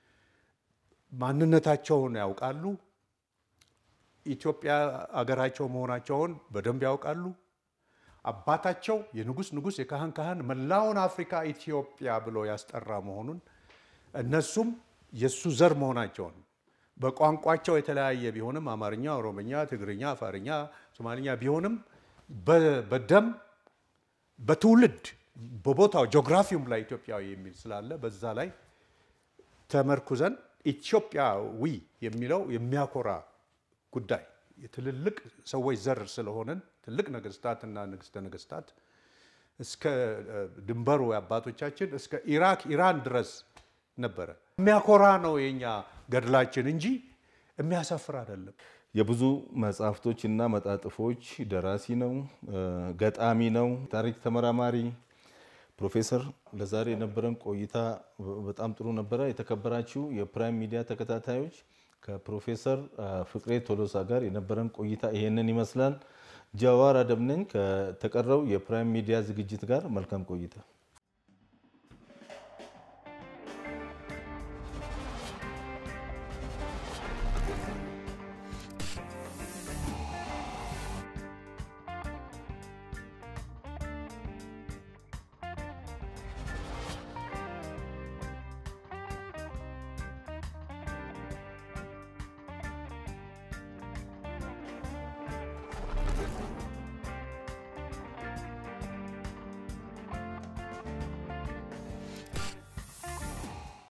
ማንነታቸውን ያውቃሉ። ኢትዮጵያ አገራቸው መሆናቸውን በደንብ ያውቃሉ። አባታቸው የንጉስ ንጉስ የካህን ካህን መላውን አፍሪካ ኢትዮጵያ ብሎ ያስጠራ መሆኑን እነሱም የእሱ ዘር መሆናቸውን በቋንቋቸው የተለያየ ቢሆንም አማርኛ፣ ኦሮምኛ፣ ትግርኛ፣ አፋርኛ፣ ሶማልኛ ቢሆንም በደም በትውልድ በቦታው ጂኦግራፊውም ላይ ኢትዮጵያዊ የሚል ስላለ በዛ ላይ ተመርኩዘን ኢትዮጵያዊ የሚለው የሚያኮራ ጉዳይ የትልልቅ ሰዎች ዘር ስለሆነን ትልቅ ነገስታትና ንግስተ ነገስታት እስከ ድንበሩ አባቶቻችን እስከ ኢራክ ኢራን ድረስ ነበረ። የሚያኮራ ነው የኛ ገድላችን እንጂ የሚያሳፍር አይደለም። የብዙ መጽሐፍቶች እና መጣጥፎች ደራሲ ነው፣ ገጣሚ ነው፣ ታሪክ ተመራማሪ ፕሮፌሰር ለዛሬ የነበረን ቆይታ በጣም ጥሩ ነበረ። የተከበራችሁ የፕራይም ሚዲያ ተከታታዮች ከፕሮፌሰር ፍቅሬ ቶሎሳ ጋር የነበረን ቆይታ ይሄንን ይመስላል። ጀዋር አደም ነኝ ከተቀረው የፕራይም ሚዲያ ዝግጅት ጋር መልካም ቆይታ